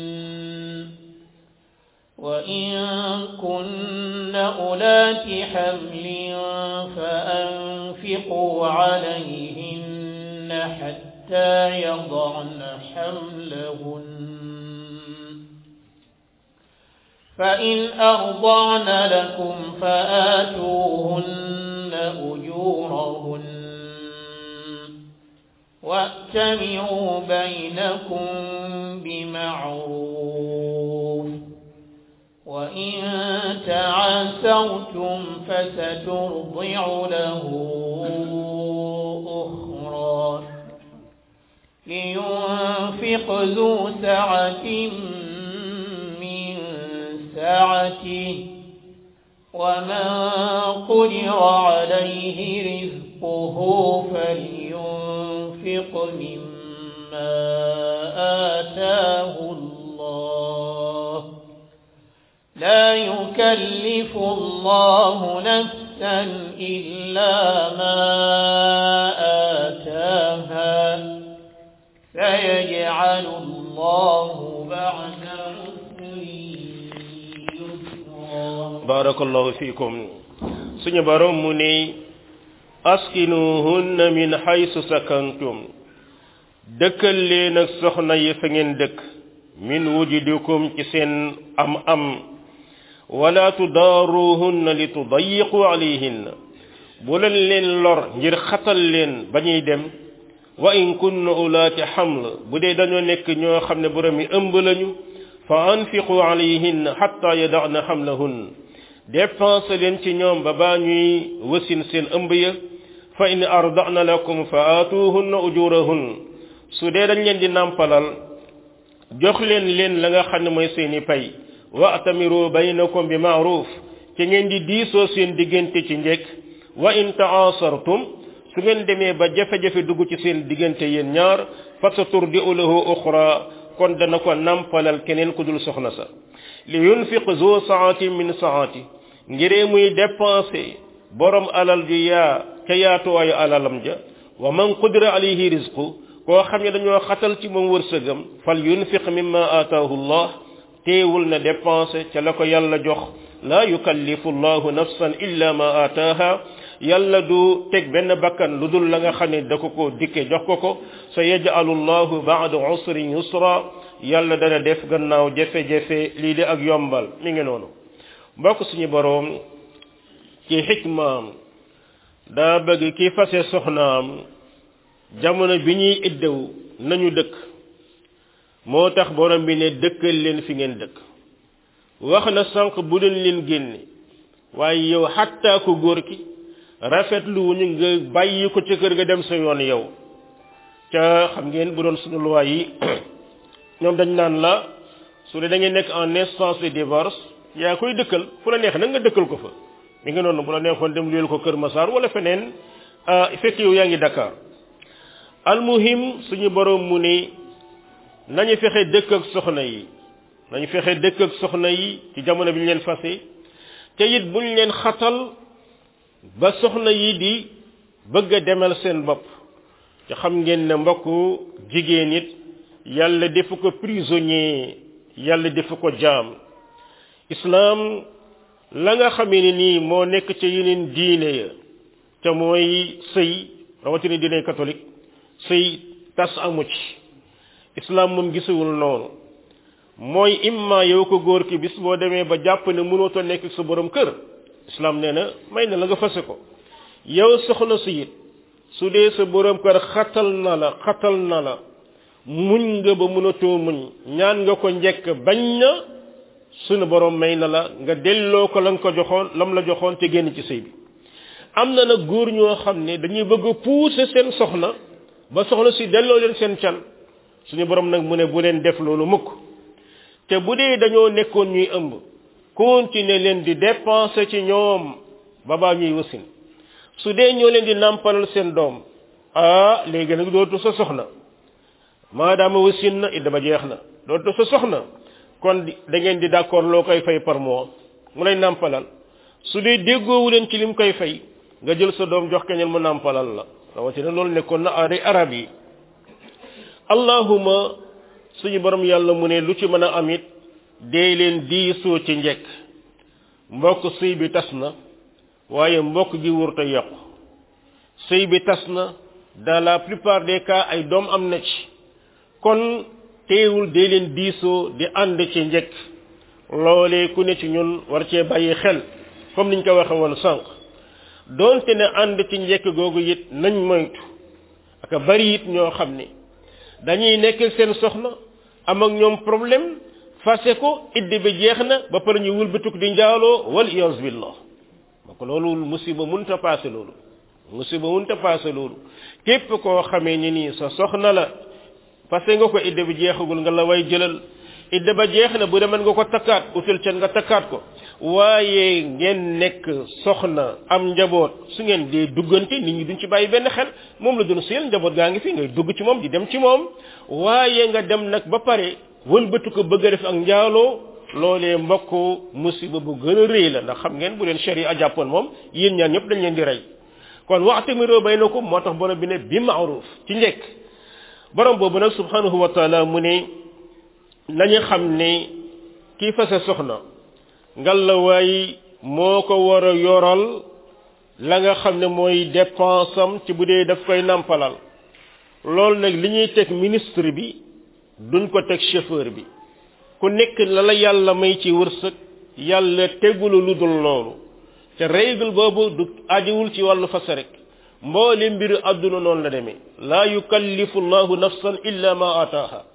وإن كن أولات حمل فأنفقوا عليهن حتى يضعن حملهن فإن أرضعن لكم فآتوهن أجورهن وأتمروا بينكم بمعروف وإن تعاسرتم فسترضع له أخرى لينفق ذو سعة من سعته ومن قدر عليه رزقه فلينفق مما آتاه الله لا يكلف الله نفسا إلا ما آتاها سيجعل الله بعد عسر يسرا barakallahu fikum suñu borom mu ne askinuhunna min haysu sakantum dëkkal leen ak soxna yi fa ngeen dëkk min wujudikum ci seen am am wala tudaaruhunna li tudayiqu alayhinna bu leen leen lor ngir xatal leen ba ñuy dem wa in kunna ulaati xaml bu dee dañoo nekk ñoo xam ne borom yi ëmb lañu fa anfiqu alayhin hatta yada'na hamlahun dépense leen ci ñoom ba baa ñuy wasin seen ëmb ya fa in arda'na lakum fa aatuhunna ujurahun su dee dañ leen di nàmpalal jox leen leen la nga xam ne mooy seeni pay wa atamiru baynakum bi ma'ruf ci ngeen di diisoo seen diggante ci njekk wa in ta'asartum su ngeen demee ba jafe-jafe dugg ci seen diggante yéen ñaar fa saturdi'u lahu ukhra kon dana ko nampalal keneen ku dul soxna sa li yunfiq zu saati min saati ngiree muy dépenser borom alal ju yaa ca yaatuwaayu alalam ja wa man qudira alayhi rizqu koo xam ne dañoo xatal ci moom wërsëgam fal yunfiq mimma aataahu llah teewul na dépenser ca la ko yàlla jox la yukallifu llahu nafsan illa ma aataaha yàlla du teg benn bakkan lu dul la nga xam ne da ko ko dikke jox ko ko sa yaj'alu llahu ba'da usrin yusra yàlla dana def gannaaw jafe-jafe lii di ak yombal mi ngi noonu mbokk suñu boroom ci xikmaam daa bëgg ki fase soxnaam jamono bi ñuy iddew nañu dëkk moo tax borom bi ne dëkkal leen fi ngeen dëkk wax na sànq bu leen leen génne waaye yow xattaa ko góor ki rafetlu wu ñu nga bàyyi ko ca kër ga dem sa yoon yow ca xam ngeen bu doon suñu loi yi ñoom dañ naan la su dee da ngeen nekk en instance de divorce yaa koy dëkkal fu la neex nag nga dëkkal ko fa mi ngi noonu bu la neexoon dem luyel ko Kër Massar wala feneen fekk yow yaa ngi Dakar almuhim suñu borom mu ne nañu fexe dëkk ak soxna yi nañu fexe dëkk ak soxna yi ci jamono bi ñu leen fase te it buñ leen xatal ba soxna yi di bëgg a demal seen bopp te xam ngeen ne mbokk jigéen it yàlla defu ko prisonnier yàlla defu ko jaam islam la nga xamee ne nii moo nekk ca yeneen diine ya te mooy sëy rawatina diine catholique sëy tas amu ci islam moom gisuwul noonu mooy imma yow ko góor ki bis boo demee ba jàpp ne mënootoo nekk sa borom kër islam nee na may na la nga fase ko yow soxna si it su dee sa borom kër xatal na la xatal na la muñ nga ba mënatoo muñ ñaan nga ko njekk bañ na sunu borom may na la nga delloo ko la nga ko joxoon lam la joxoon te génn ci sëy bi am na nag góor ñoo xam ne dañuy bëgg a pousser seen soxna ba soxna si delloo leen seen can suñu borom nag mu ne bu leen def loolu mukk te bu dee dañoo nekkoon ñuy ëmb continuer leen di dépenser ci ñoom ba baa ñuy wasin su dee ñoo leen di nàmpalal seen doom ah léegi nag dootu sa soxna maadaama wasin na it dama jeex na dootu sa soxna kon da ngeen di d'accord loo koy fay par mois mu lay nàmpalal su dee déggoowu leen ci lim koy fay nga jël sa doom jox keneen mu nàmpalal la rawatina loolu nekkoon na aaday arab yi allahuma suñu borom yàlla mu ne lu ci mën a am it dee leen diisoo ci njekk mbokk sëy bi tas na waaye mbokk gi wurta yokku sëy bi tas na dans la plupart des cas ay doom am na ci kon teewul dee leen diisoo di ànd ci njekk loolee ku ne ci ñun war cee bàyyi xel comme niñ ko waxe woon sànq doonte ne ànd ci njekk googu it nañ moytu aka bari it ñoo xam ne dañuy nekk seen soxna am ak ñoom problème fase ko iddi bi jeex na ba pare ñu wëlbatuk di njaaloo wal iyaz billah ma ko loolu musiba munta paase loolu musiba munta paase loolu képp koo xamee ni nii sa soxna la fase nga ko iddi bi jeexagul nga la way jëlal idda ba jeex na bu demen nga ko takkaat utal can nga takkaat ko waaye ngeen nekk soxna am njaboot su ngeen dee duggante nit ñi duñ ci bàyyi benn xel moom la doon seel njaboot gaa ngi fi ngay dugg ci moom di dem ci moom waaye nga dem nag ba pare wëlbatu ko bëgg a def ak njaaloo loolee mbokk musiba bu gën a rëy la ndax xam ngeen bu leen sharia jàppoon moom yéen ñaan ñëpp dañ leen di rey kon wa'tamiru baynakum moo tax borom bi ne bi ma'ruf ci njekk borom boobu nag subhanahu wa taala mu ne nañu xam ne kii fase soxna ngalawaay moo ko war a yoral la nga xam ne mooy dépense am ci bu dee daf koy nampalal loolu nag li ñuy teg ministre bi duñ ko teg chauffeur bi ku nekk la la yàlla may ci wërsëg yàlla tegulu lu dul loolu te règle boobu du ajiwul ci wàllu fase rek mboole mbiru àdduna noonu la demee laa yukallifu llahu nafsan illa ma ataaha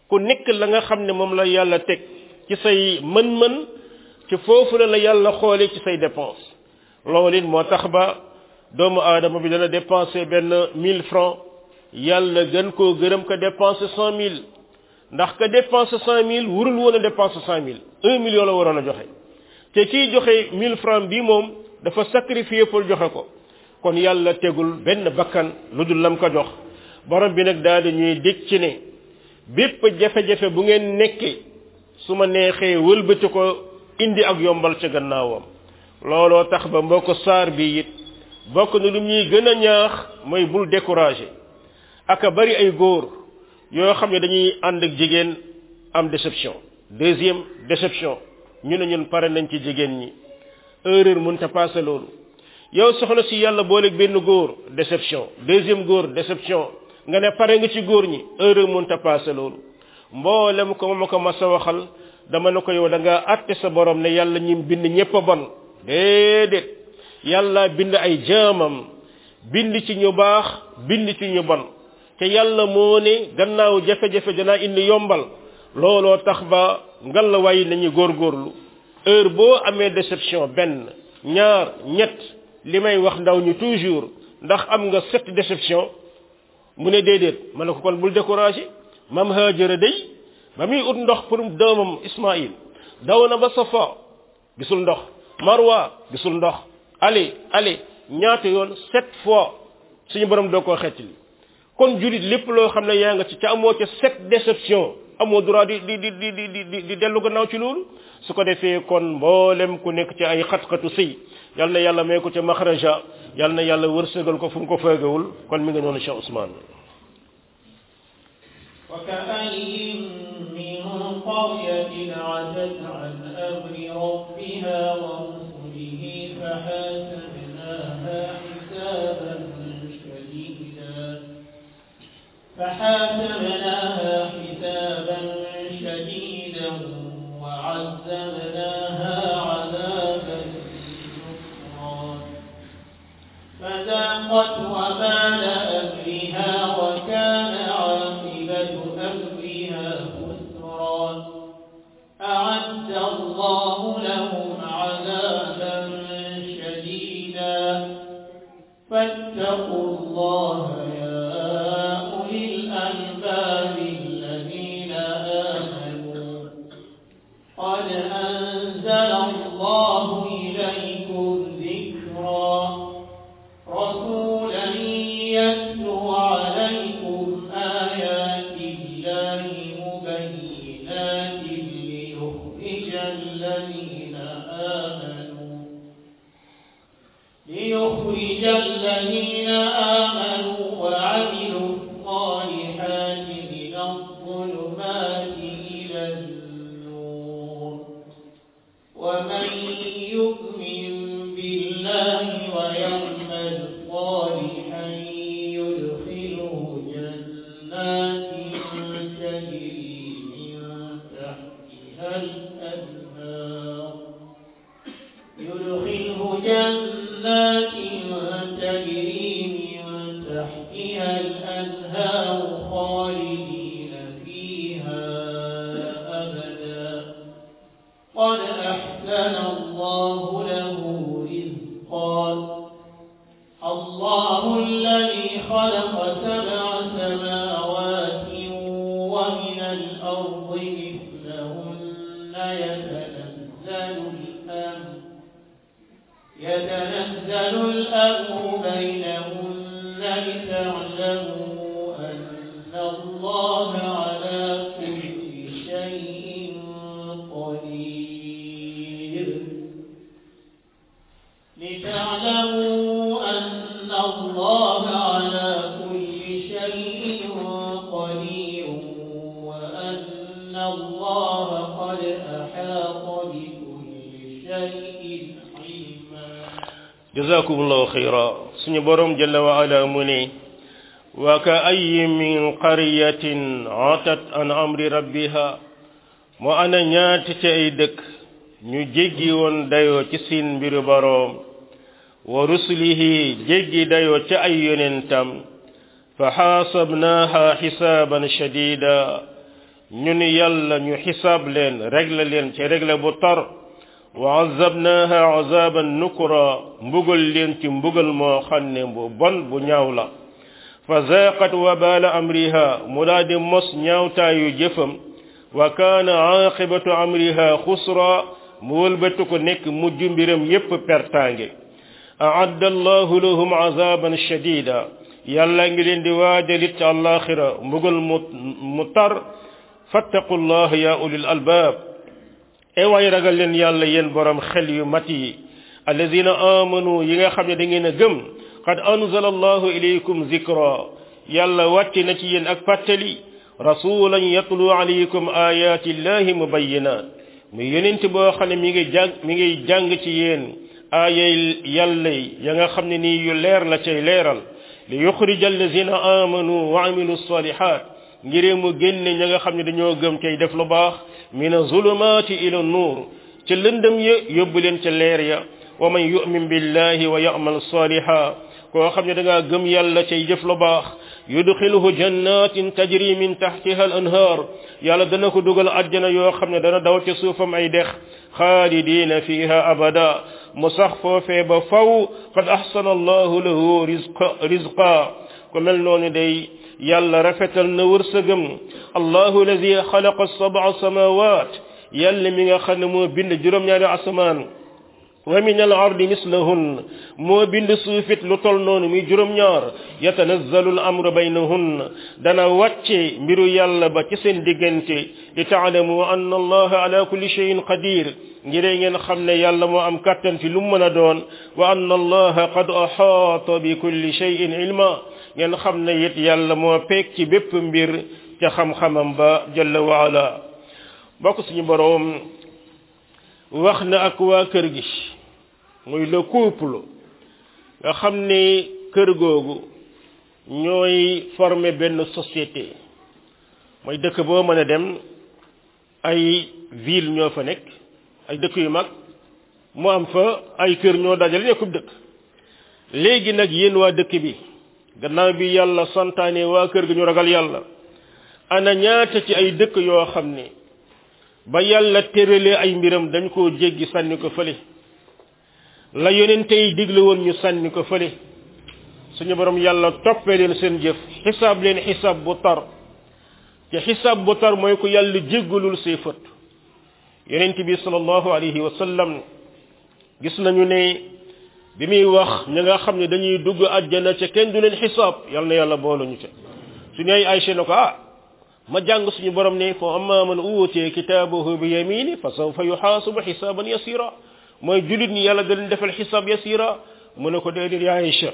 ku nekk la nga xam ne moom la yàlla teg ci say mën-mën ci foofu la la yàlla xoole ci say dépense loolu it moo tax ba doomu aadama bi dana dépensé benn mille francs yàlla gën koo gërëm ko dépensé cent mille ndax ka dépensé cent mille wurul woon a dépensé cent mille un million la waroon a joxe te kiy joxe mille francs bi moom dafa sacrifié pour joxe ko kon yàlla tegul benn bakkan lu dul lam ko jox borom bi nag daal di ñuy dégg ci ne bépp jafe-jafe bu ngeen nekkee su ma neexee wëlbati ko indi ak yombal ca gannaawam looloo tax ba mbokk saar bi it bokk na lu ñuy gën a ñaax mooy bul découragé aka bari ay góor yoo xam ne dañuy ànd ak jigéen am déception deuxième déception ñu ne ñun pare nañ ci jigéen ñi erreur mën ta passé loolu yow soxna si yàlla booleeg benn góor déception deuxième góor déception nga ne pare nga ci góor ñi erreur mën ta passé loolu mboolem ko ma ko mas a waxal dama ne ko yow da nga àtte sa borom ne yàlla ñim bind ñépp a bon déedéet yàlla bind ay jaamam bind ci ñu baax bind ci ñu bon te yàlla moo ne gannaaw jafe-jafe danaa indi yombal looloo tax ba ngalla waay nañu góorgóorlu heure boo amee déception benn ñaar ñett li may wax ndaw ñu toujours ndax am nga sept déception mu ne déedéet ma ne ko kon bul découragé mam haajara day ba muy ut ndox pour doomam ismail daw na ba safa gisul ndox marwa gisul ndox ali ali ñaata yoon sept fois suñu borom doo koo xettali kon julit lépp loo xam ne yaa nga ci ca amoo ca sept déception amoo droit di di di di di di di dellu gannaaw ci loolu su ko defee kon mboolem ku nekk ci ay xat-xatu sëy yal na yàlla may ko ca maxraja yal na yàlla wërsëgal ko fu mu ko feegawul kon mi nga noonu Cheikh Ousmane وكأي من قرية عتت عن أمر ربها ورسله فحاسبناها حسابا شديدا فحاسبناها حسابا شديدا وعذبناها عذابا نكرا فذاقت وبال أمرها وكان عاقبة أمرها خسرا أعد الله لهم عذابا شديدا فاتقوا الله يا أولي الألباب الذين آمنوا قد أنزل الله إليكم ذكرا رسولا يتلو عليكم آيات الله مبينات ليخرج الذين آمنوا ليخرج الذين آمنوا وعملوا الصالحات من الظلمات إلى النور ومن يؤمن بالله ويعمل صالحا يدخله جنات تجري من تحتها الأنهار يدخله جنات تجري من تحتها الأنهار خالدين فيها أبدا قد أحسن الله له رزقا الله الذي خلق سبع سماوات ومن الأرض مثلهن يتنزل الأمر يتنزل الأمر بينهن لتعلموا أن الله على كل شيء قدير لتعلموا أن الله على كل شيء قدير وأن الله قد أحاط بكل شيء علما jazakumullahu khayra suñu borom jalla wa ala mu ne wa ka ayyin min qaryatin atat an amri rabbiha mo ana ñaati ci ay dëkk ñu jéggi woon dayoo ci seen mbiru boroom wa rusulihi jéggi dayoo ci ay yonentam fa xaasabnaaha xisaaban shadida ñu ni yàlla ñu xisaab leen régle leen ci régle bu tar wa azabnaha azaban nukra mbugal leen ci mbugal moo xam ne bu bon bu ñaaw la fa zaqat wabala amriha mu daa di mos ñaawtaayu jëfam wa kaana aqibatu amriha xusra mu wëlbatu ko nekk mujj mbiram yépp pertaange aadda allahu lahum azaban shadida yàlla ngi leen di waajalit ci àllaaxira mbugal mu mu tar fattaqu llah ya ulil albaab e waay ragal leen yàlla yéen borom xel yu mat yi alladina amanu yi nga xam ne da ngeen a gëm qad anzala allahu ilaykum zikra yàlla wàcce na ci yéen ak fàttali rasulan yatlu alaykum ayati llahi mubayinat muy yonent boo xam ne mi ngi jàng mi ngi jàng ci yéen aayay yàlla ya nga xam ne nii yu leer la cay leeral li yuxrija allazina amanu wa amilu salihat ngir mu génne ña nga xam ne dañoo gëm cay def lu baax min azulumati ila nuur ca lëndëm ya yóbbu leen ca leer ya wa man yu'min billahi wa ya'mal saliha koo xam ne da ngaa gëm yàlla cay jëf lu baax yudxiluhu jannatin tajri min tahtiha al anhar yàlla dana ko dugal àjjana yoo xam ne dana daw ca suufam ay dex xaalidina fiha abada mu sax foofee ba faw qad ahsana allahu lahu rizqa rizqa ko mel noonu day yàlla rafetal na wërsëgam allahu alladi xalaqa sab'a samawat yàlla mi nga xam ne moo bind juróom-ñaari asamaan wa min al ardi mislahun moo bind suufit lu tol noonu muy juróom-ñaar yatanazzalu al amru baynahun dana wàcce mbiru yàlla ba ci seen diggante li taalamu anna allaha ala kulli shay'in qadir ngir ngeen xam ne yàlla moo am kàttan fi lu mu mën a doon wa anna allaha qad ahaata bi kulli shay'in ilma ngeen xam ne it yàlla moo peeg ci bépp mbir ca xam-xamam ba jalla wa ala bokk suñu boroom wax na ak waa kër gi muy le couple nga xam ne kër googu ñooy former benn société mooy dëkk boo mën a dem ay ville ñoo fa nekk ay dëkk yu mag mu am fa ay kër ñoo dajale nekkub dëkk léegi nag yéen waa dëkk bi gannaaw bi yàlla santaane waa kër gi ñu ragal yàlla ana ñaata ci ay dëkk yoo xam ne ba yàlla tëralee ay mbiram dañ koo jéggi sànni ko fële la yonente yi digle woon ñu sànni ko fële suñu borom yàlla toppee leen seen jëf xisaab leen xisaab bu tar te xisaab bu tar mooy ko yàlla jéggalul say fët yonent bi sallallahu alayhi wa sallam gis nañu ne bi muy wax ñi nga xam ne dañuy dugg àjjana ca kenn du leen xisaab yàlla na yàlla booluñu ca suñu ay Aysa ne ko ah ma jàng suñu borom ne fa amma man uutee kitaabahu bi yamini fa sawfa yuxaasabu xisaaban yasira mooy julit ñi yàlla da leen defal xisaab yasira mu ne ko déedéet ya Aysa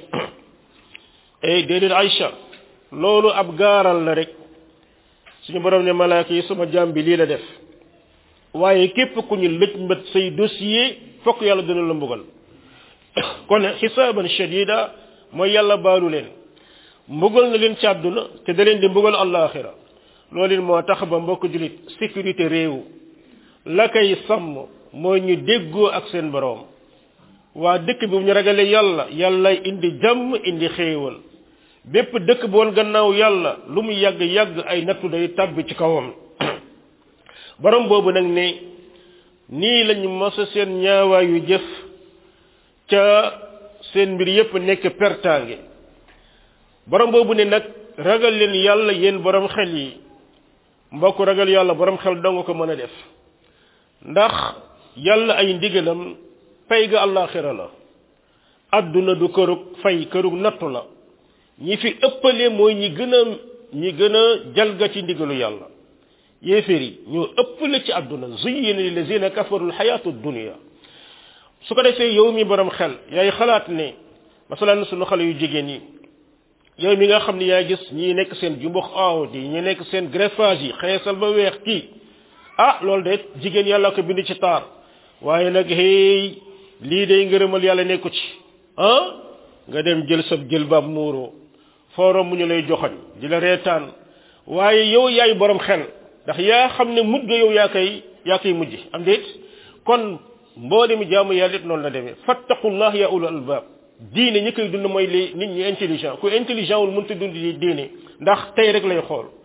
eh déedéet Aysa loolu ab gaaral la rek suñu borom ne malaaka yi sama jaam bi lii la def waaye képp ku ñu lëj mbët say dossier fokk yàlla dina la mbugal kon xisaaban shadida mooy yàlla baalu leen mbugal na leen ci àdduna te da leen di mbugal àllaaxira loolu moo tax ba mbokk julit sécurité réew la koy sàmm mooy ñu déggoo ak seen boroom waa dëkk bi bu ñu ragalee yàlla yàlla indi jàmm indi xéewal bépp dëkk bu woon gannaaw yàlla lu mu yàgg yàgg ay nattu day tàbbi ci kawam borom boobu nag ne nii lañu mosa seen ñaawaayu jëf ca seen mbir yépp nekk pertaange borom boobu ne nag ragal leen yàlla yéen borom xel yi mbokk ragal yàlla borom xel dong ko mën a def ndax yàlla ay ndigalam pay ga àllaaxira la adduna du kërug fay kërug nattu la ñi fi ëppale mooy ñi gën a ñi gën a jalga ci ndigalu yàlla yéeféer yi ñoo ëppale ci adduna zuyyina lillazina kafaru alxayatu dunia su ko defee yow mi borom xel yaay xalaat ne masalan sunu xale yu jigéen yi yow mi nga xam ne yaa gis ñi nekk seen jumbux aaw di ñi nekk seen greffage yi xeesal ba weex kii ah loolu de jigéen yàlla ko bind ci taar waaye nag hey lii day ngërëmal yàlla nekku ci ah nga dem jël sa jël baab muuroo forom mu ñu lay joxoñ di la reetaan waaye yow yaay borom xel ndax yaa xam ne mujj yow yaa koy yaa koy mujj am déet kon mboolemi jaamu yàlla it noonu la demee fattaqullah ya ulul albab diine ñi koy dund mooy li nit ñi intelligent ku intelligent wul mënta dund di diine ndax tey rek lay xool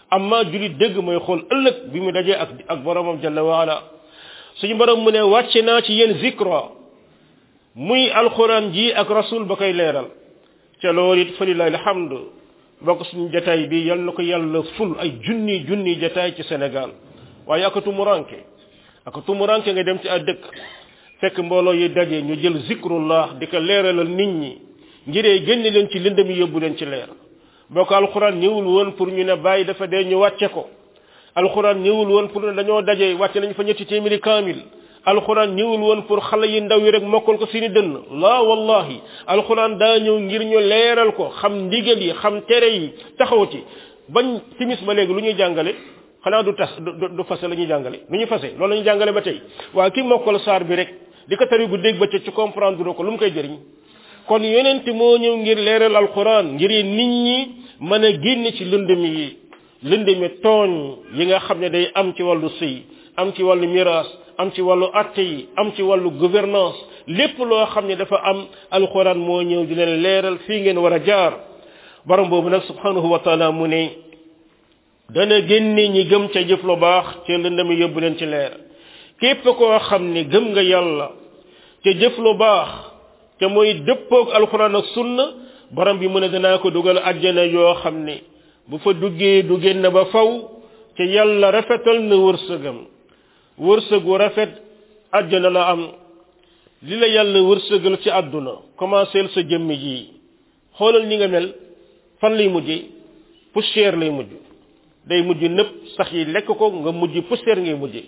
amma julit dëgg mooy xool ëllëg bi mu dajee ak ak boromam jalla waala suñu borom mu ne wàcce naa ci yéen zikra muy alquran ji ak rasul ba koy leeral ca loolu it fa lillahi alhamdu bokk suñu jataay bi yal na ko yàlla ful ay junni junni jataay ci Sénégal waaye ak tumuranke ak tumuranke nga dem ci ay dëkk fekk mbooloo yi daje ñu jël zikrullah di ko leeralal nit ñi ngiree génne leen ci lëndëm yi yóbbu leen ci leer bokk alquran ñëwul woon pour ñu ne bàyyi dafa dee ñu wàcce ko alquran ñëwul woon pour ne dañoo daje wàcce nañ fa ñetti téeméeri kaamil alquran ñëwul woon pour xale yi ndaw yi rek mokkal ko seeni dënn la wallahi alquran daa ñëw ngir ñu leeral ko xam ndigal yi xam tere yi taxaw ci bañ timis ba léegi lu ñuy jàngale xanaa du tas du du fase la ñuy jàngale lu ñuy fase loolu la ñuy jàngale ba tey waa ki mokkal saar bi rek di ko tari gu dégg ba ci comprendre ko lu mu koy jëriñ kon yonent moo ñëw ngir leeral alquran ngir nit ñi mën a génn ci lëndëm yi lëndëmi tooñ yi nga xam ne day am ci wàllu sëy am ci wàllu miraas am ci wàllu atte yi am ci wàllu gouvernance lépp loo xam ne dafa am alquran moo ñëw di leen leeral fii ngeen war a jaar borom boobu nag subhanahu wa taala mu ne dana génne ñi gëm ca jëf lu baax ca lëndami yóbbu leen ci leer képp koo xam ne gëm nga yàlla ca jëf lu baax te mooy dëppoog alquran ak sunna borom bi mu ne danaa ko dugal àjjana yoo xam ne bu fa duggee du génn ba faw ca yàlla rafetal na wërsëgam wërsëgu rafet àjjana la am li la yàlla wërsëgal ci àdduna commencé sa jëmm ji xoolal ni nga mel fan lay mujjee poussière lay mujj day mujj nëpp sax yi lekk ko nga mujj poussière ngay mujjee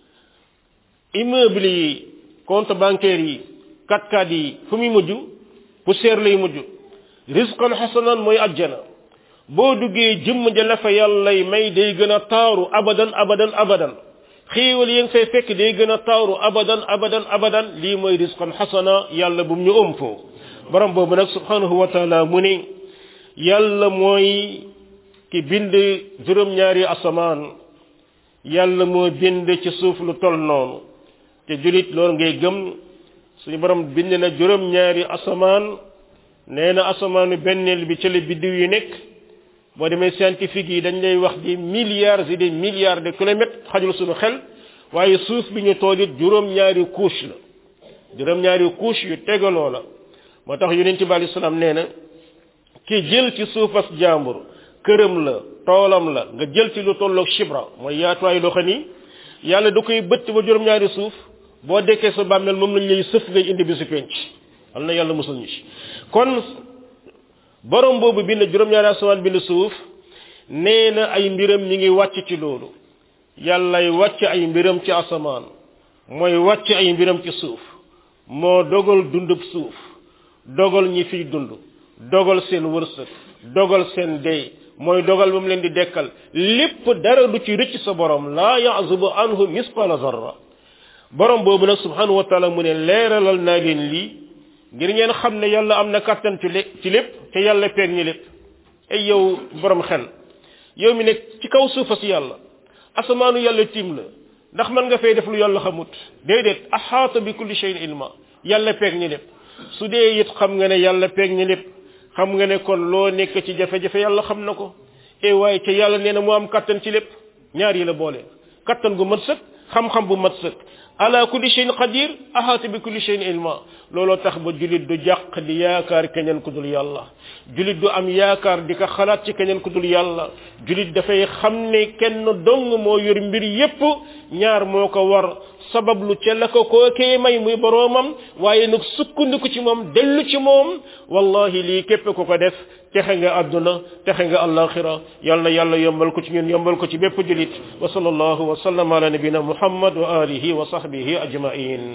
immeuble yi compte bancaire yi kat-kat yi fu muy mujj poussière lay mujj risqan xasanan mooy àjjana boo duggee jëmm ja la fa yàllay may day gën a taaru abadan abadan abadan xéewal yi nga fay fekk day gën a taaru abadan abadan abadan lii mooy risqan xasana yàlla bu mu ñu ëm foo borom boobu nag subhanahu wa taala mu ne yàlla mooy ki bind juróom-ñaari asamaan yàlla moo bind ci suuf lu tol noonu te julit loolu ngay gëm suñu borom bind na juróom-ñaari asamaan nee na asamaanu benneel bi ci la biddiw yi nekk boo demee scientifique yi dañ lay wax di milliards et des milliards de kilomètres xajul suñu xel waaye suuf bi ñu tool it juróom-ñaari couche la juróom-ñaari couche yu tegaloo la moo tax yonent bi alayhi salaam nee na ki jël ci suufas jàmbur këram la toolam la nga jël ci lu tolloog shibra mooy yaatuwaay loo xam ni yàlla da koy bëtt ba juróom-ñaari suuf boo dekkee sa bàmmeel moom lañ lay sëf ngay indi bi si penc am na yàlla musul ñu ci kon borom boobu bind juróom-ñaari asamaan bind suuf nee na ay mbiram ñi ngi wàcc ci loolu yàllay wàcc ay mbiram ci asamaan mooy wàcc ay mbiram ci suuf moo dogal dundub suuf dogal ñi fiy dund dogal seen wërsëg dogal seen dee mooy dogal ba mu leen di dekkal lépp dara du ci rëcc sa borom laa yazubu anhu misqala zarra borom boobu nag subhanahu wa taala mu ne leeralal naa leen lii ngir ngeen xam ne yàlla am na kàttan ci lé ci lépp te yàlla peeg ñi lépp ay yow borom xel yow mi nekk ci kaw suufa si yàlla asamaanu yàlla tiim la ndax mën nga fay def lu yàlla xamut déedéet axaata bi kulli shay'in ilma yàlla peeg ñi lépp su dee it xam nga ne yàlla peeg ñi lépp xam nga ne kon loo nekk ci jafe-jafe yàlla xam na ko e waaye ca yàlla nee na mu am kattan ci lépp ñaar yi la boole kattan gu mat sëkk xam-xam bu mat sëkk ala kulli shay'in qadir ahata bi kulli shay'in ilma looloo tax ba julit du jàq di yaakaar keneen ku dul yàlla julit du am yaakaar di ko xalaat ci keneen ku dul yàlla julit dafay xam ne kenn dong moo yor mbir yépp ñaar moo ko war sabablu ca la ko kookee may muy boroomam waaye nag sukkandiku ci moom dellu ci moom wallahi lii képp ku ko def texe nga àdduna texe nga alaxira yal na yàlla yombal ko ci ñun yombal ko ci bépp julit wa sallallahu wa sallam ala nabina muhammad wa alihi wa sahbihi ajmain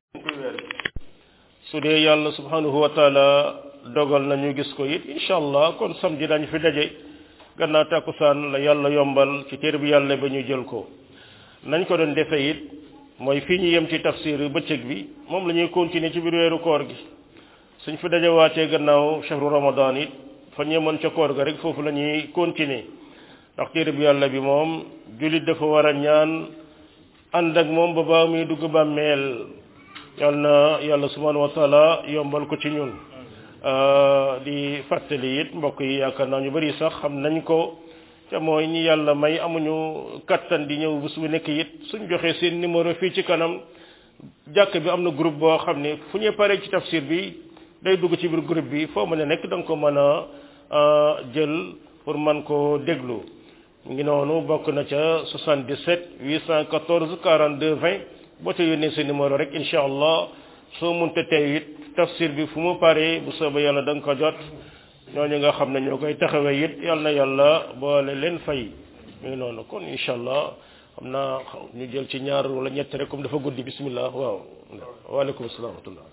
su dee yàlla subhanahu wa taala dogal nañu gis ko it incha allah kon samedi dañu fi daje gannaaw takkusaan la yàlla yombal ci téere bi yàlla ba ñu jël ko nañ ko doon defe it mooy fii ñu yem ci tafsir bëccëg bi moom la ñuy continuer ci biir weeru koor gi suñ fi dajawaatee gannaaw shahru ramadan it fa ñemoon ca koor ga rek foofu la ñuy continuer ndax téere bi yàlla bi moom jullit dafa war a ñaan ànd ak moom ba baa muy dugg bàmmeel yal na yàlla subhanahu wa taala yombal ko ci ñun di fàttali it mbokk yi yaakaar naa ñu bari sax xam nañ ko te mooy ñi yàlla may amuñu kattan di ñëw bés bu nekk it suñ joxee seen numéro fii ci kanam jàkk bi am na groupe boo xam ne fu ñu paree ci tafsir bi day dugg ci biir groupe bi foo mën a nekk da nga ko mën a jël pour man ko déglu ngi noonu bokk na ca 77 814 42 20 boo ca yónnee sa numéro rek incha allah soo munte tey it tafsir bi fu mu paree bu soobee yàlla da nga ko jot ñooñu nga xam ne ñoo koy taxawee it yal na yàlla boole leen fay mi ngi noonu kon incha allah xam naa ñu jël ci ñaar wala ñett rek comme dafa guddi bismillah waaw waaleykum salaam wa rahmatullah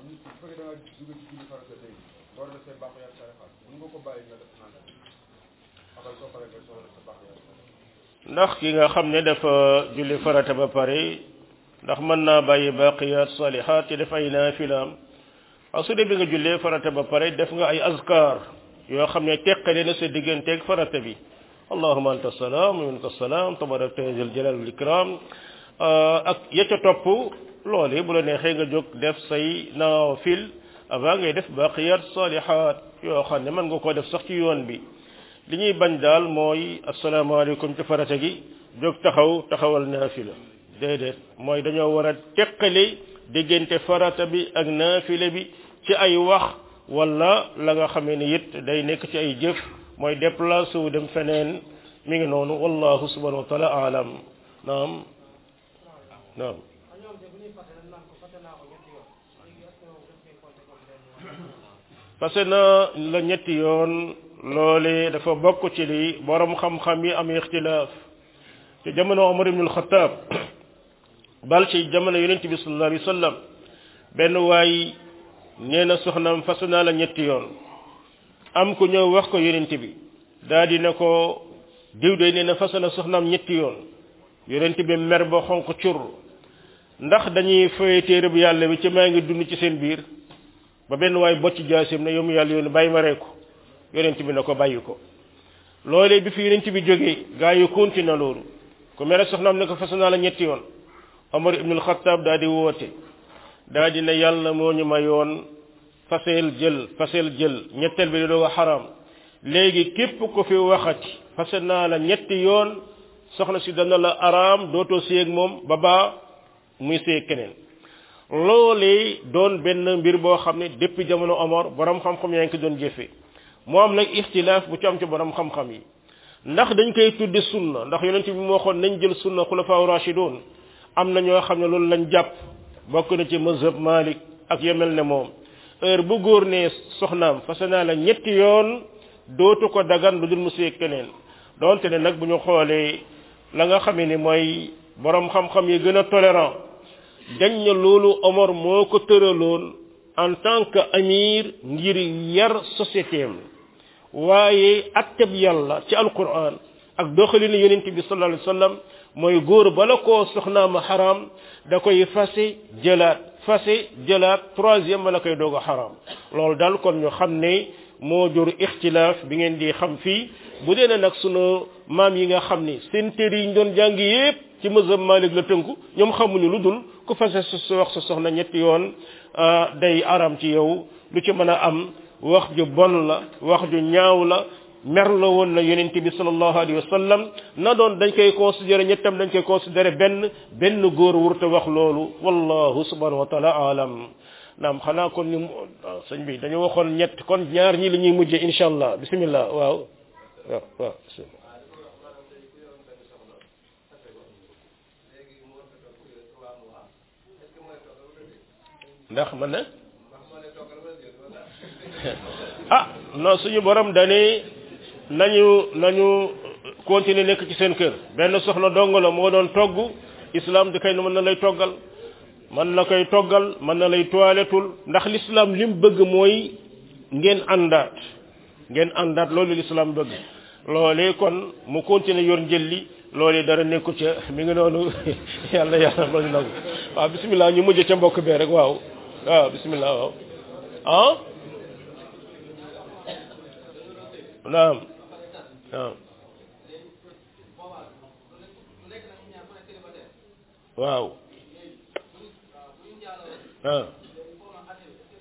ndax ki nga xam ne dafa julli farata ba pare ndax mën naa bàyyi baqiyat salihat ci def ay naafilaam waaw su dee bi nga jullee farata ba pare def nga ay azkar yoo xam ne teqale na sa digganteeg farata bi allahuma anta salaam wa minka salaam tabarakta ya zal jalal wal ikram ak ya ca topp loolu bu la neexee nga jóg def say naafil avant ngay def baqiyat salihat yoo xam ne mën nga koo def sax ci yoon bi li ñuy bañ daal mooy asalaamaaleykum ci farata gi jóg taxaw taxawal naafila déedéet mooy dañoo war a teqale diggante farata bi ak naafila bi ci ay wax wala la nga xamee ne it day nekk ci ay jëf mooy déplacé wu dem feneen mi ngi noonu wallahu subhanahu wa taala alam naam naam parce que na la ñetti yoon loole dafa bokk ci li borom xam-xam yi am ixtilaaf ci jamono Omar ibn al-Khattab bal ci jamono yonent bi sallallahu alayhi wa sallam benn waay nee na soxnaam fas naa la ñetti yoon am ku ñëw wax ko yonent bi daa di ne ko diw de nee na fas na soxnaam ñetti yoon yonent bi mer ba xonq cur ndax dañuy fay téere bu yàlla bi ci maa ngi dund ci seen biir ba benn waay bocc jaasim ne yow mu yàlla yoon bàyyi ma ree ko yonent bi ne ko bàyyi ko loolee bi fi yonent bi jógee gaa yi continue loolu ku mere soxnaam ne ko fas naa la ñetti yoon Omar ibnul Xattaab daa di woote daa di ne yàlla moo ñu mayoon faseel jël faseel jël ñetteel bi doo xaraam léegi képp ko fi waxati fase naa la ñetti yoon soxna si dana la araam dootoo séeg moom ba baa muy séeg keneen loolee doon benn mbir boo xam ne depuis jamono Omar borom xam-xam yaa ngi ko doon jëfe moo am nag ixtilaaf bu ci am ci borom xam-xam yi ndax dañ koy tudde sunna ndax yonent bi moo xoon nañ jël sunna xulafaa rashidun am na ñoo xam ne loolu lañ jàpp bokk na ci mazhab Malik ak yemel ne moom heure bu góor ne soxnaam fase naa la ñetti yoon dootu ko dagan lu dul mu séeg keneen donte ne nag bu ñu xoolee la nga xamee ni mooy borom xam-xam yi gën a tolérant dañ ne loolu Omar moo ko tëraloon en tant que amir ngir yar société am waaye atteb yàlla ci alquran ak doxalinu yonent bi sallallahu alayhi wa sallam mooy góor bala koo soxnaama xaraam da koy fase jëlaat fase jëlaat troisième bala koy doog a xaraam loolu daal kon ñu xam ne moo jur ixtilaaf bi ngeen di xam fii bu dee nag sunu maam yi nga xam ni seen téere yi ñu doon jàng yépp ci mazhab Malik la tënku ñoom xamuñu lu dul ku fase sa wax sa soxna ñetti yoon day aram ci yow lu ci mën a am wax ju bon la wax ju ñaaw la mer la woon na yonent bi sallallahu alayhi wa sallam na doon dañ koy considéré ñettam dañ koy considéré benn benn góor wurte wax loolu wallahu subhanahu wa taala alam naam xanaa kon ñu sëñ bi dañu waxoon ñett kon ñaar ñi la ñuy mujjee insha allah bismillah waaw waaw waaw ndax man na ah non suñu borom dane nañu nañu continuer nekk ci seen kër benn soxna dong la moo doon togg islam di kay mën na lay toggal mën na koy toggal mën na lay toilettul ndax l'islam lim bëgg mooy ngeen àndaat ngeen àndaat loolu l'islam bëgg loolee kon mu continuer yor njëlli loolee dara nekku ca mi ngi noonu yàlla yàlla loolu nangu waaw bismillah ñu mujj ca mbokk bee rek waaw waaw bismillah waaw ah naam naam waaw ah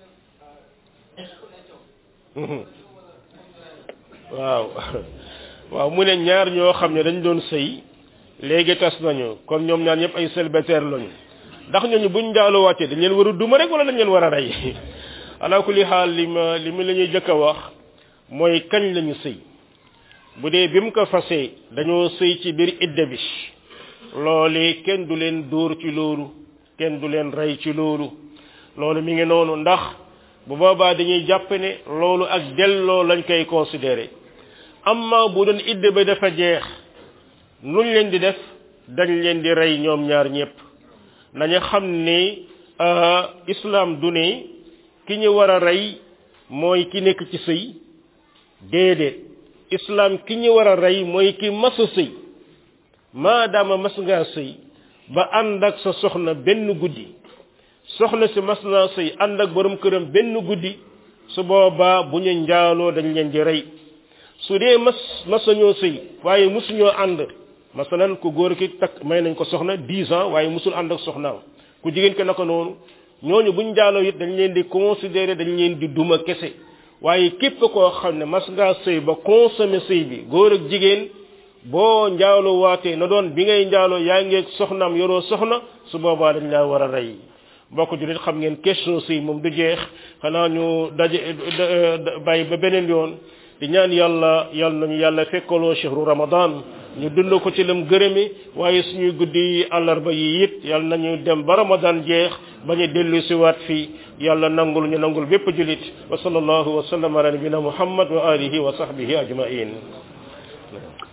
waaw waaw mu ne ñaar ñoo xam ne dañ doon sëy léegi tas nañu kon ñoom ñaar ñëpp ay célibataire lañu ndax ñooñu buñ njaaloo wàccee dañ leen war a duma rek wala dañ leen war a rey ala kulli xaal li ma li ma la ñuy jëkk a wax mooy kañ lañu sëy bu dee bi mu ko fasee dañoo sëy ci biir idda bi loolee kenn du leen dóor ci loolu kenn du leen rey ci loolu loolu mi ngi noonu ndax bu boobaa dañuy jàpp ne loolu ak delloo lañ koy considéré amma bu doon idda ba dafa jeex nuñ leen di def dañ leen di rey ñoom ñaar ñépp nañu xam ni islam du ne ki ñu war a rey mooy ki nekk ci sëy déedéet islam ki ñu war a rey mooy ki mas a sëy maadaama mas ngaa sëy ba ànd ak sa soxna benn guddi soxna si mas naa sëy ànd ak borom këram benn guddi su boobaa bu ñu njaaloo dañ leen di rey su dee mas masañoo sëy waaye musuñoo ànd masalan ku góor ki takk may nañ ko soxna dix ans waaye musul ànd ak soxnaam ku jigéen ki naka noonu ñooñu buñ njaaloo it dañ leen di considérer dañ leen di duma kese waaye képp koo xam ne mas ngaa sëy ba consommé sëy bi góor ak jigéen boo njaaloo waatee na doon bi ngay njaaloo yaa ngeeg soxnaam yoroo soxna su boobaa dañ laa war a rey mbokk julit xam ngeen question sëy moom du jeex xanaa ñu daje bàyyi ba beneen yoon di ñaan yàlla yàlla nañu yàlla fekkaloo chehru ramadan ñu dund ko ci lam gërëmi waaye suñuy guddi àllarba yi it yàlla nañu dem ba ramadan jeex bañu dellu si waat fii yàlla nangul ñu nangul bépp julit wa sallallahu wa sallam ala nabina muhammad wa alihi wa sahbihi ajmain